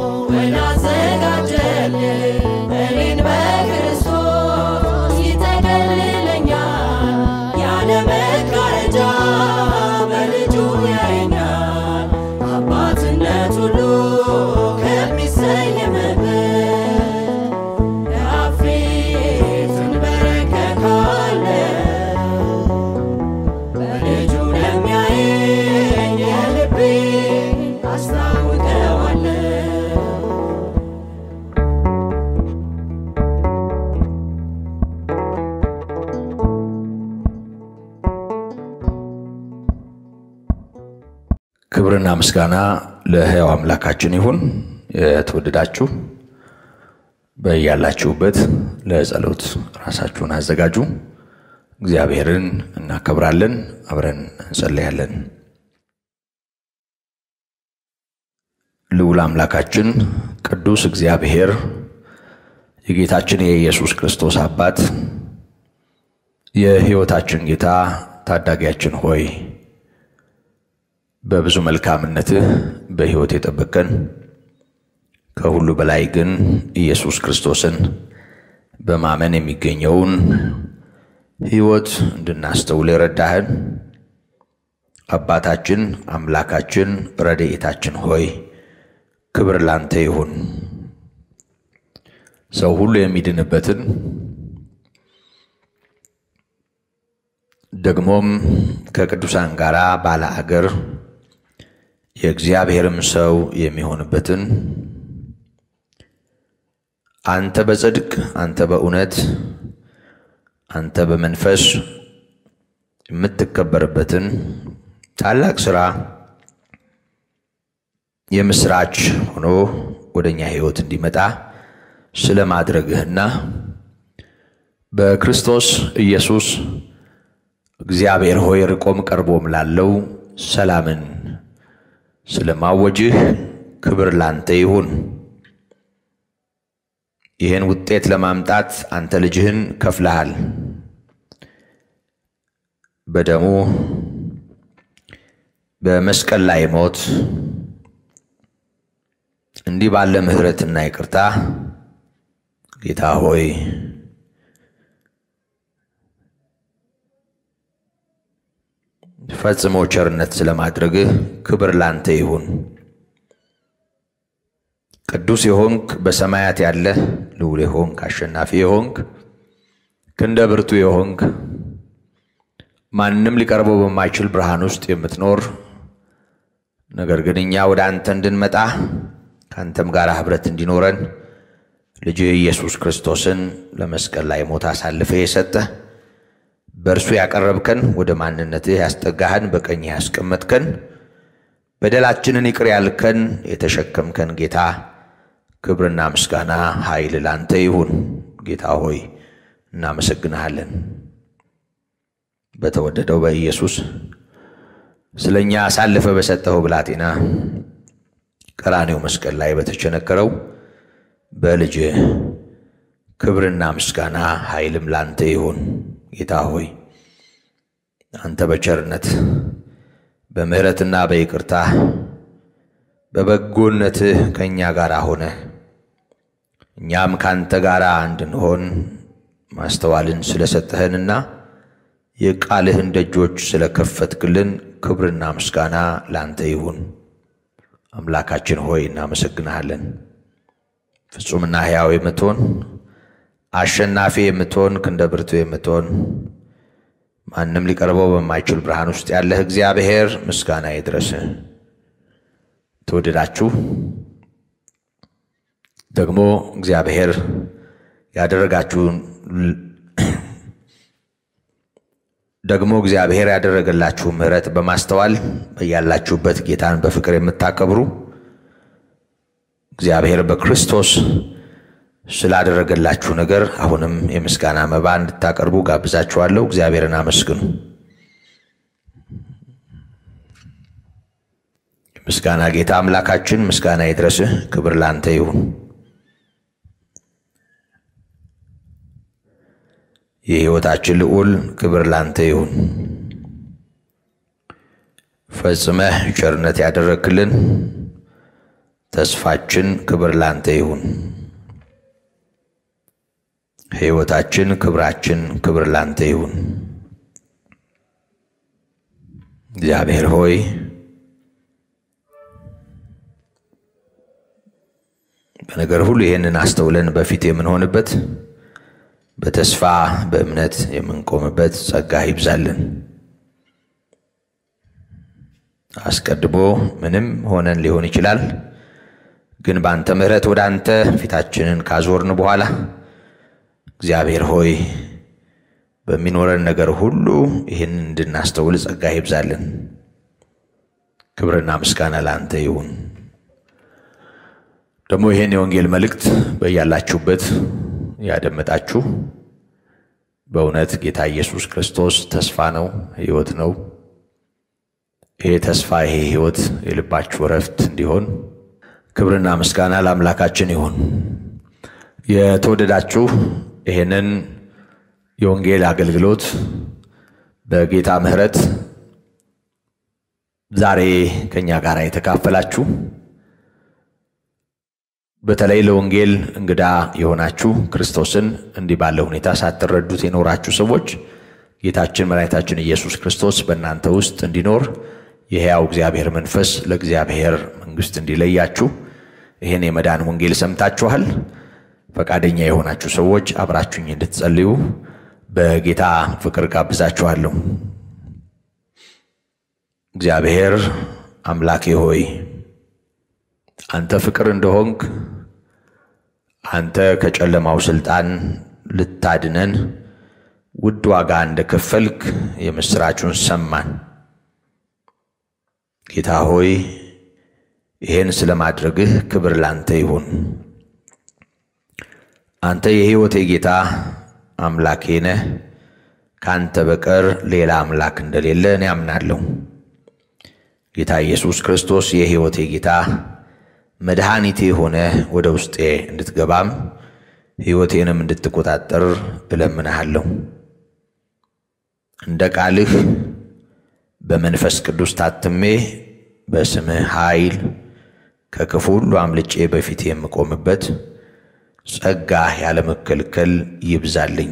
ወዳዘጋጀልኝ እኔን በክርስቶስ ይጠቀልለኛል ያለ መጋረጃ በልጁ ያየኛል አባትነት ሁሉ ከሚሰየምበት ከአፌ ትንበረከካለሁ በልጁ ለሚያየኝ የልቤ አስታውቀዋለሁ ክብርና ምስጋና ለሕያው አምላካችን ይሁን። የተወደዳችሁ በያላችሁበት ለጸሎት ራሳችሁን አዘጋጁ። እግዚአብሔርን እናከብራለን፣ አብረን እንጸለያለን። ልዑል አምላካችን ቅዱስ እግዚአብሔር የጌታችን የኢየሱስ ክርስቶስ አባት የሕይወታችን ጌታ ታዳጊያችን ሆይ በብዙ መልካምነትህ በሕይወት የጠበቀን ከሁሉ በላይ ግን ኢየሱስ ክርስቶስን በማመን የሚገኘውን ሕይወት እንድናስተውል የረዳህን አባታችን አምላካችን ረድኤታችን ሆይ ክብር ላንተ ይሁን። ሰው ሁሉ የሚድንበትን ደግሞም ከቅዱሳን ጋር ባለ አገር የእግዚአብሔርም ሰው የሚሆንበትን አንተ በጽድቅ አንተ በእውነት አንተ በመንፈስ የምትከበርበትን ታላቅ ሥራ የምስራች ሆኖ ወደ እኛ ሕይወት እንዲመጣ ስለ ማድረግህና በክርስቶስ ኢየሱስ እግዚአብሔር ሆይ ርቆም ቀርቦም ላለው ሰላምን ስለ ማወጅህ ክብር ላንተ ይሁን። ይህን ውጤት ለማምጣት አንተ ልጅህን ከፍለሃል። በደሙ በመስቀል ላይ ሞት እንዲህ ባለ ምሕረትና ይቅርታ ጌታ ሆይ ፈጽሞ ቸርነት ስለማድረግህ ክብር ላንተ ይሁን። ቅዱስ የሆንክ በሰማያት ያለ ልዑል የሆንክ አሸናፊ የሆንክ ክንደ ብርቱ የሆንክ ማንም ሊቀርበው በማይችል ብርሃን ውስጥ የምትኖር ነገር ግን እኛ ወደ አንተ እንድንመጣ ከአንተም ጋር ኅብረት እንዲኖረን ልጅህ ኢየሱስ ክርስቶስን ለመስቀል ላይ ሞት አሳልፈ የሰጠህ በእርሱ ያቀረብከን ወደ ማንነትህ ያስጠጋህን በቀኝህ ያስቀመጥከን በደላችንን ይቅር ያልከን የተሸከምከን ጌታ ክብርና ምስጋና ኃይል ላንተ ይሁን። ጌታ ሆይ እናመሰግንሃለን። በተወደደው በኢየሱስ ስለ እኛ አሳልፈ በሰጠኸው ብላቴና ቀራኔው መስቀል ላይ በተቸነከረው በልጅ ክብርና ምስጋና ኃይልም ላንተ ይሁን። ጌታ ሆይ አንተ በቸርነት በምሕረትና በይቅርታ በበጎነትህ ከእኛ ጋር ሆነ እኛም ካንተ ጋር እንድንሆን ማስተዋልን ስለሰጠህንና የቃልህን ደጆች ስለከፈትክልን ክብርና ምስጋና ላንተ ይሁን። አምላካችን ሆይ እናመሰግንሃለን። ፍጹምና ሕያው የምትሆን አሸናፊ የምትሆን ክንደ ብርቱ የምትሆን ማንም ሊቀርበው በማይችል ብርሃን ውስጥ ያለህ እግዚአብሔር ምስጋና ይድረስ። ተወደዳችሁ ደግሞ እግዚአብሔር ያደረጋችሁን ደግሞ እግዚአብሔር ያደረገላችሁ ምሕረት በማስተዋል በያላችሁበት ጌታን በፍቅር የምታከብሩ እግዚአብሔር በክርስቶስ ስላደረገላችሁ ነገር አሁንም የምስጋና መባ እንድታቀርቡ ጋብዛችኋለሁ። እግዚአብሔርን አመስግኑ። ምስጋና ጌታ አምላካችን ምስጋና ይድረስህ። ክብር ላንተ ይሁን። የሕይወታችን ልዑል ክብር ላንተ ይሁን። ፈጽመህ ቸርነት ያደረግክልን ተስፋችን ክብር ላንተ ይሁን። ሕይወታችን፣ ክብራችን ክብር ላንተ ይሁን። እግዚአብሔር ሆይ በነገር ሁሉ ይህንን አስተውለን በፊት የምንሆንበት በተስፋ በእምነት የምንቆምበት ጸጋ ይብዛልን። አስቀድሞ ምንም ሆነን ሊሆን ይችላል፣ ግን በአንተ ምሕረት ወደ አንተ ፊታችንን ካዞርን በኋላ እግዚአብሔር ሆይ በሚኖረን ነገር ሁሉ ይህን እንድናስተውል ጸጋ ይብዛልን። ክብርና ምስጋና ለአንተ ይሁን። ደግሞ ይህን የወንጌል መልእክት በያላችሁበት ያደመጣችሁ በእውነት ጌታ ኢየሱስ ክርስቶስ ተስፋ ነው፣ ሕይወት ነው። ይሄ ተስፋ ይሄ ሕይወት የልባችሁ እረፍት እንዲሆን ክብርና ምስጋና ለአምላካችን ይሁን። የተወደዳችሁ ይህንን የወንጌል አገልግሎት በጌታ ምሕረት ዛሬ ከእኛ ጋር የተካፈላችሁ በተለይ ለወንጌል እንግዳ የሆናችሁ ክርስቶስን እንዲህ ባለ ሁኔታ ሳትረዱት የኖራችሁ ሰዎች ጌታችን መድኃኒታችን ኢየሱስ ክርስቶስ በእናንተ ውስጥ እንዲኖር የሕያው እግዚአብሔር መንፈስ ለእግዚአብሔር መንግሥት እንዲለያችሁ ይህን የመዳን ወንጌል ሰምታችኋል። ፈቃደኛ የሆናችሁ ሰዎች አብራችሁኝ እንድትጸልዩ በጌታ ፍቅር ጋብዛችኋለሁ። እግዚአብሔር አምላኬ ሆይ አንተ ፍቅር እንደሆንክ አንተ ከጨለማው ስልጣን ልታድነን ውድ ዋጋ እንደከፈልክ የምሥራቹን ሰማን። ጌታ ሆይ ይህን ስለማድረግህ ክብር ላንተ ይሁን። አንተ የሕይወቴ ጌታ አምላኬ ነህ። ከአንተ በቀር ሌላ አምላክ እንደሌለ እኔ አምናለሁ። ጌታ ኢየሱስ ክርስቶስ የሕይወቴ ጌታ መድኃኒቴ ሆነ ወደ ውስጤ እንድትገባም ሕይወቴንም እንድትቆጣጠር እለምንሃለሁ። እንደ ቃልህ በመንፈስ ቅዱስ ታትሜ በስምህ ኃይል ከክፉ ሁሉ አምልጬ በፊት የምቆምበት ጸጋህ ያለመከልከል ይብዛልኝ።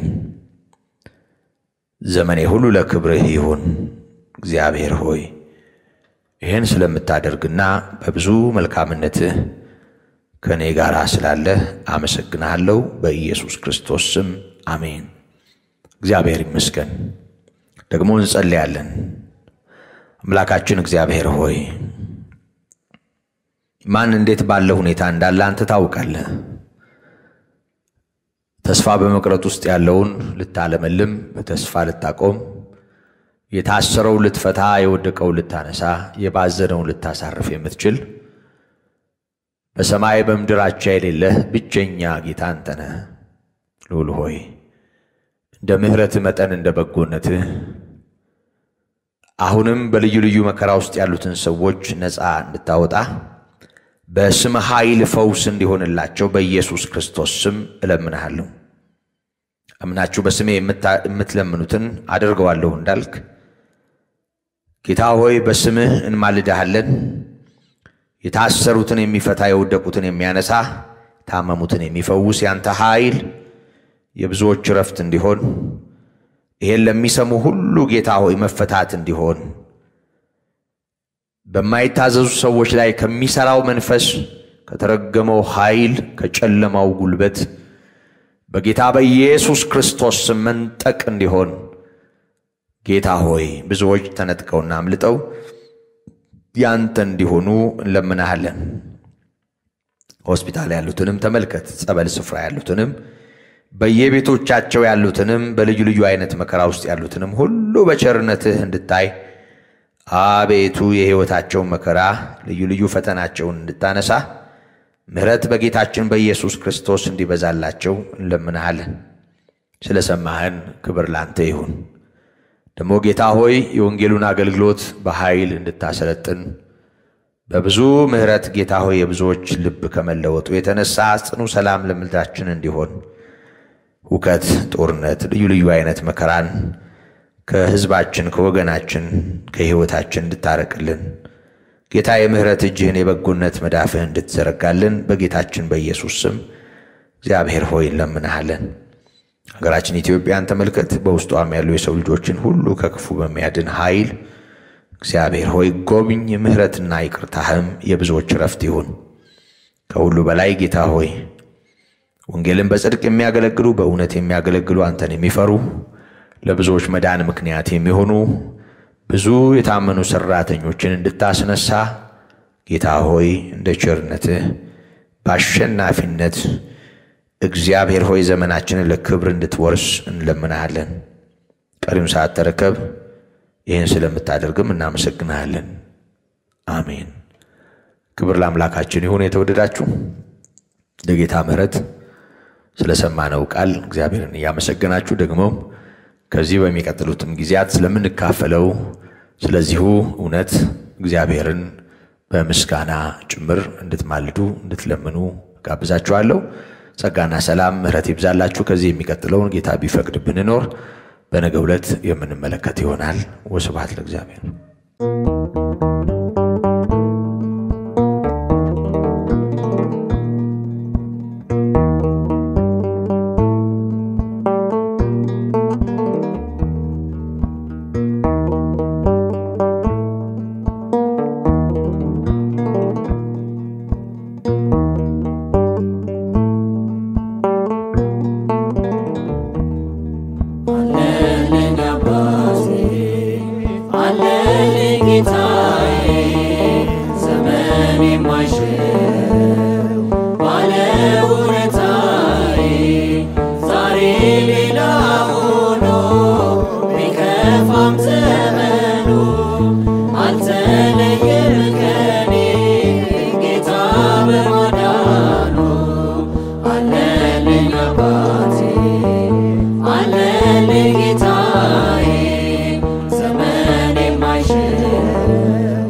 ዘመኔ ሁሉ ለክብርህ ይሁን። እግዚአብሔር ሆይ ይህን ስለምታደርግና በብዙ መልካምነትህ ከእኔ ጋር ስላለህ አመሰግንሃለሁ። በኢየሱስ ክርስቶስ ስም አሜን። እግዚአብሔር ይመስገን። ደግሞ እንጸልያለን። አምላካችን እግዚአብሔር ሆይ ማን እንዴት ባለ ሁኔታ እንዳለ አንተ ታውቃለህ። ተስፋ በመቅረጥ ውስጥ ያለውን ልታለመልም፣ በተስፋ ልታቆም፣ የታሰረው ልትፈታ፣ የወደቀው ልታነሳ፣ የባዘነውን ልታሳርፍ የምትችል በሰማይ በምድር አቻ የሌለህ ብቸኛ ጌታ አንተ ነህ። ልዑል ሆይ እንደ ምሕረትህ መጠን እንደ በጎነትህ አሁንም በልዩ ልዩ መከራ ውስጥ ያሉትን ሰዎች ነፃ እንድታወጣ በስም ኃይል ፈውስ እንዲሆንላቸው በኢየሱስ ክርስቶስ ስም እለምንሃለሁ። እምናችሁ በስሜ የምትለምኑትን አደርገዋለሁ እንዳልክ ጌታ ሆይ በስምህ እንማልድሃለን። የታሰሩትን የሚፈታ የወደቁትን የሚያነሳ ታመሙትን የሚፈውስ ያንተ ኃይል የብዙዎች ረፍት እንዲሆን ይሄን ለሚሰሙ ሁሉ ጌታ ሆይ መፈታት እንዲሆን በማይታዘዙ ሰዎች ላይ ከሚሰራው መንፈስ ከተረገመው ኃይል ከጨለማው ጉልበት በጌታ በኢየሱስ ክርስቶስ ስም መንጠቅ እንዲሆን ጌታ ሆይ ብዙዎች ተነጥቀውና አምልጠው ያንተ እንዲሆኑ እንለምናሃለን። ሆስፒታል ያሉትንም ተመልከት፣ ጸበል ስፍራ ያሉትንም በየቤቶቻቸው ያሉትንም በልዩ ልዩ አይነት መከራ ውስጥ ያሉትንም ሁሉ በቸርነትህ እንድታይ አቤቱ የሕይወታቸውን መከራ ልዩ ልዩ ፈተናቸውን እንድታነሳ ምሕረት በጌታችን በኢየሱስ ክርስቶስ እንዲበዛላቸው እንለምንሃለን። ስለ ሰማህን ክብር ላንተ ይሁን። ደግሞ ጌታ ሆይ የወንጌሉን አገልግሎት በኃይል እንድታሰለጥን በብዙ ምሕረት ጌታ ሆይ የብዙዎች ልብ ከመለወጡ የተነሳ ጽኑ ሰላም ለምድራችን እንዲሆን ሁከት፣ ጦርነት፣ ልዩ ልዩ አይነት መከራን ከሕዝባችን ከወገናችን ከሕይወታችን እንድታረቅልን ጌታ የምሕረት እጅህን የበጎነት መዳፍህ እንድትዘረጋልን በጌታችን በኢየሱስ ስም እግዚአብሔር ሆይ እንለምንሃለን። ሀገራችን ኢትዮጵያን ተመልከት። በውስጧም ያሉ የሰው ልጆችን ሁሉ ከክፉ በሚያድን ኃይል እግዚአብሔር ሆይ ጎብኝ። ምሕረትና ይቅርታህም የብዙዎች ረፍት ይሁን። ከሁሉ በላይ ጌታ ሆይ ወንጌልን በጽድቅ የሚያገለግሉ በእውነት የሚያገለግሉ አንተን የሚፈሩ ለብዙዎች መዳን ምክንያት የሚሆኑ ብዙ የታመኑ ሠራተኞችን እንድታስነሳ ጌታ ሆይ እንደ ቸርነትህ በአሸናፊነት እግዚአብሔር ሆይ ዘመናችንን ለክብር እንድትወርስ እንለምናሃለን። ቀሪውን ሰዓት ተረከብ። ይህን ስለምታደርግም እናመሰግንሃለን። አሜን። ክብር ለአምላካችን ይሁን። የተወደዳችሁ ለጌታ ምሕረት ስለሰማነው ቃል እግዚአብሔርን እያመሰገናችሁ ደግሞም ከዚህ በሚቀጥሉትም ጊዜያት ስለምንካፈለው ስለዚሁ እውነት እግዚአብሔርን በምስጋና ጭምር እንድትማልዱ እንድትለምኑ ጋብዛችኋለሁ። ጸጋና ሰላም ምሕረት ይብዛላችሁ። ከዚህ የሚቀጥለውን ጌታ ቢፈቅድ ብንኖር በነገ ዕለት የምንመለከት ይሆናል። ወስብሐት ለእግዚአብሔር። አለልኝ አባቴ አለልኝ ጌታዬ ዘመን የማይሽረው ባለውለታዬ ዛሬ ሌላ ሆኖ ቢከፋም ዘመኑ አልተለየም ከኔ ጌታ በማዳኑ አለልኝ አባቴ አለልኝ ጌታዬ ዘመን የማይሽረው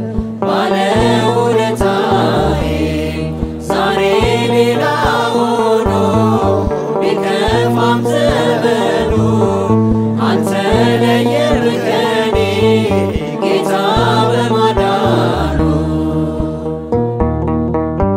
ባለውለታዬ ዛሬ ሌላ ሆኖ ቢከፋም ዘመኑ አንተ ለየህ ከኔ ጌታ በማዳኑ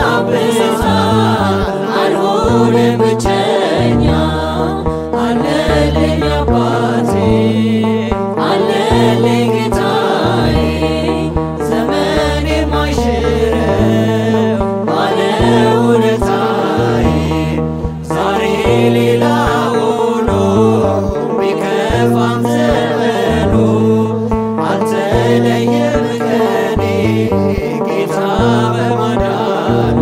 ያብዛል አልሆንም ብቸኛ አለልኝ አባቴ አለልኝ ጌታዬ ዘመን የማይሽረው ባለውለታዬ ዛሬ ሌላ ሆኖ ቢከፋም ዘመኑ አልተለየም ከኔ ጌታ በማዳኑ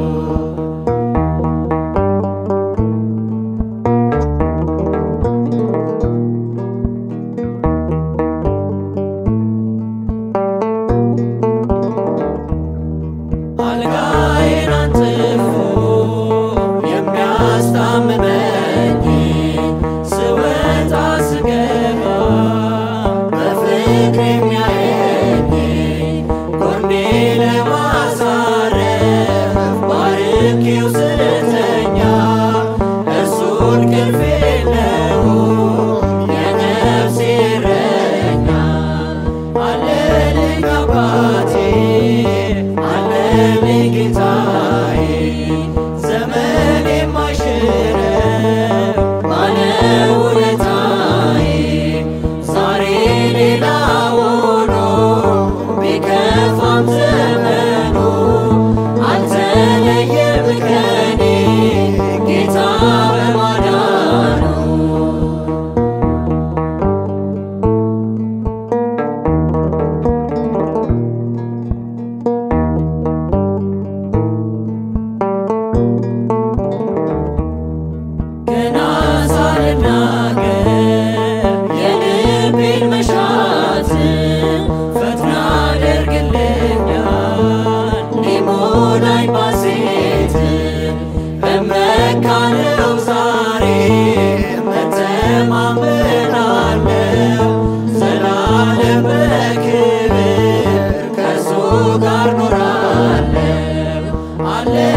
አልጋዬን አንጥፎ የሚያስታምመኝ ስወጣ ስገባ በፍቅር የሚያየኝ ጎኔ ለማሳረፍ ባርኬው ስተኛ እርሱን ቅልፍ የለውም የነፍሴ እረኛ አለልኝ አባቴ አለልኝ ጌታዬ ዘመን የማይሽረው ባለውለታዬ ዛሬ ሌላ ሆኖ ቢከፋም ዘመኑ አልተለየም ከኔ ጌታ በማዳኑ ገና ሳልናገር የልቤን መሻት ፈጥና አደርግልኛል ሊሞላኝ ባሴት እመካለው ዛሬ መተማመናለው ዘላለም በክብር ከእሱ ጋር ኖራለው አለ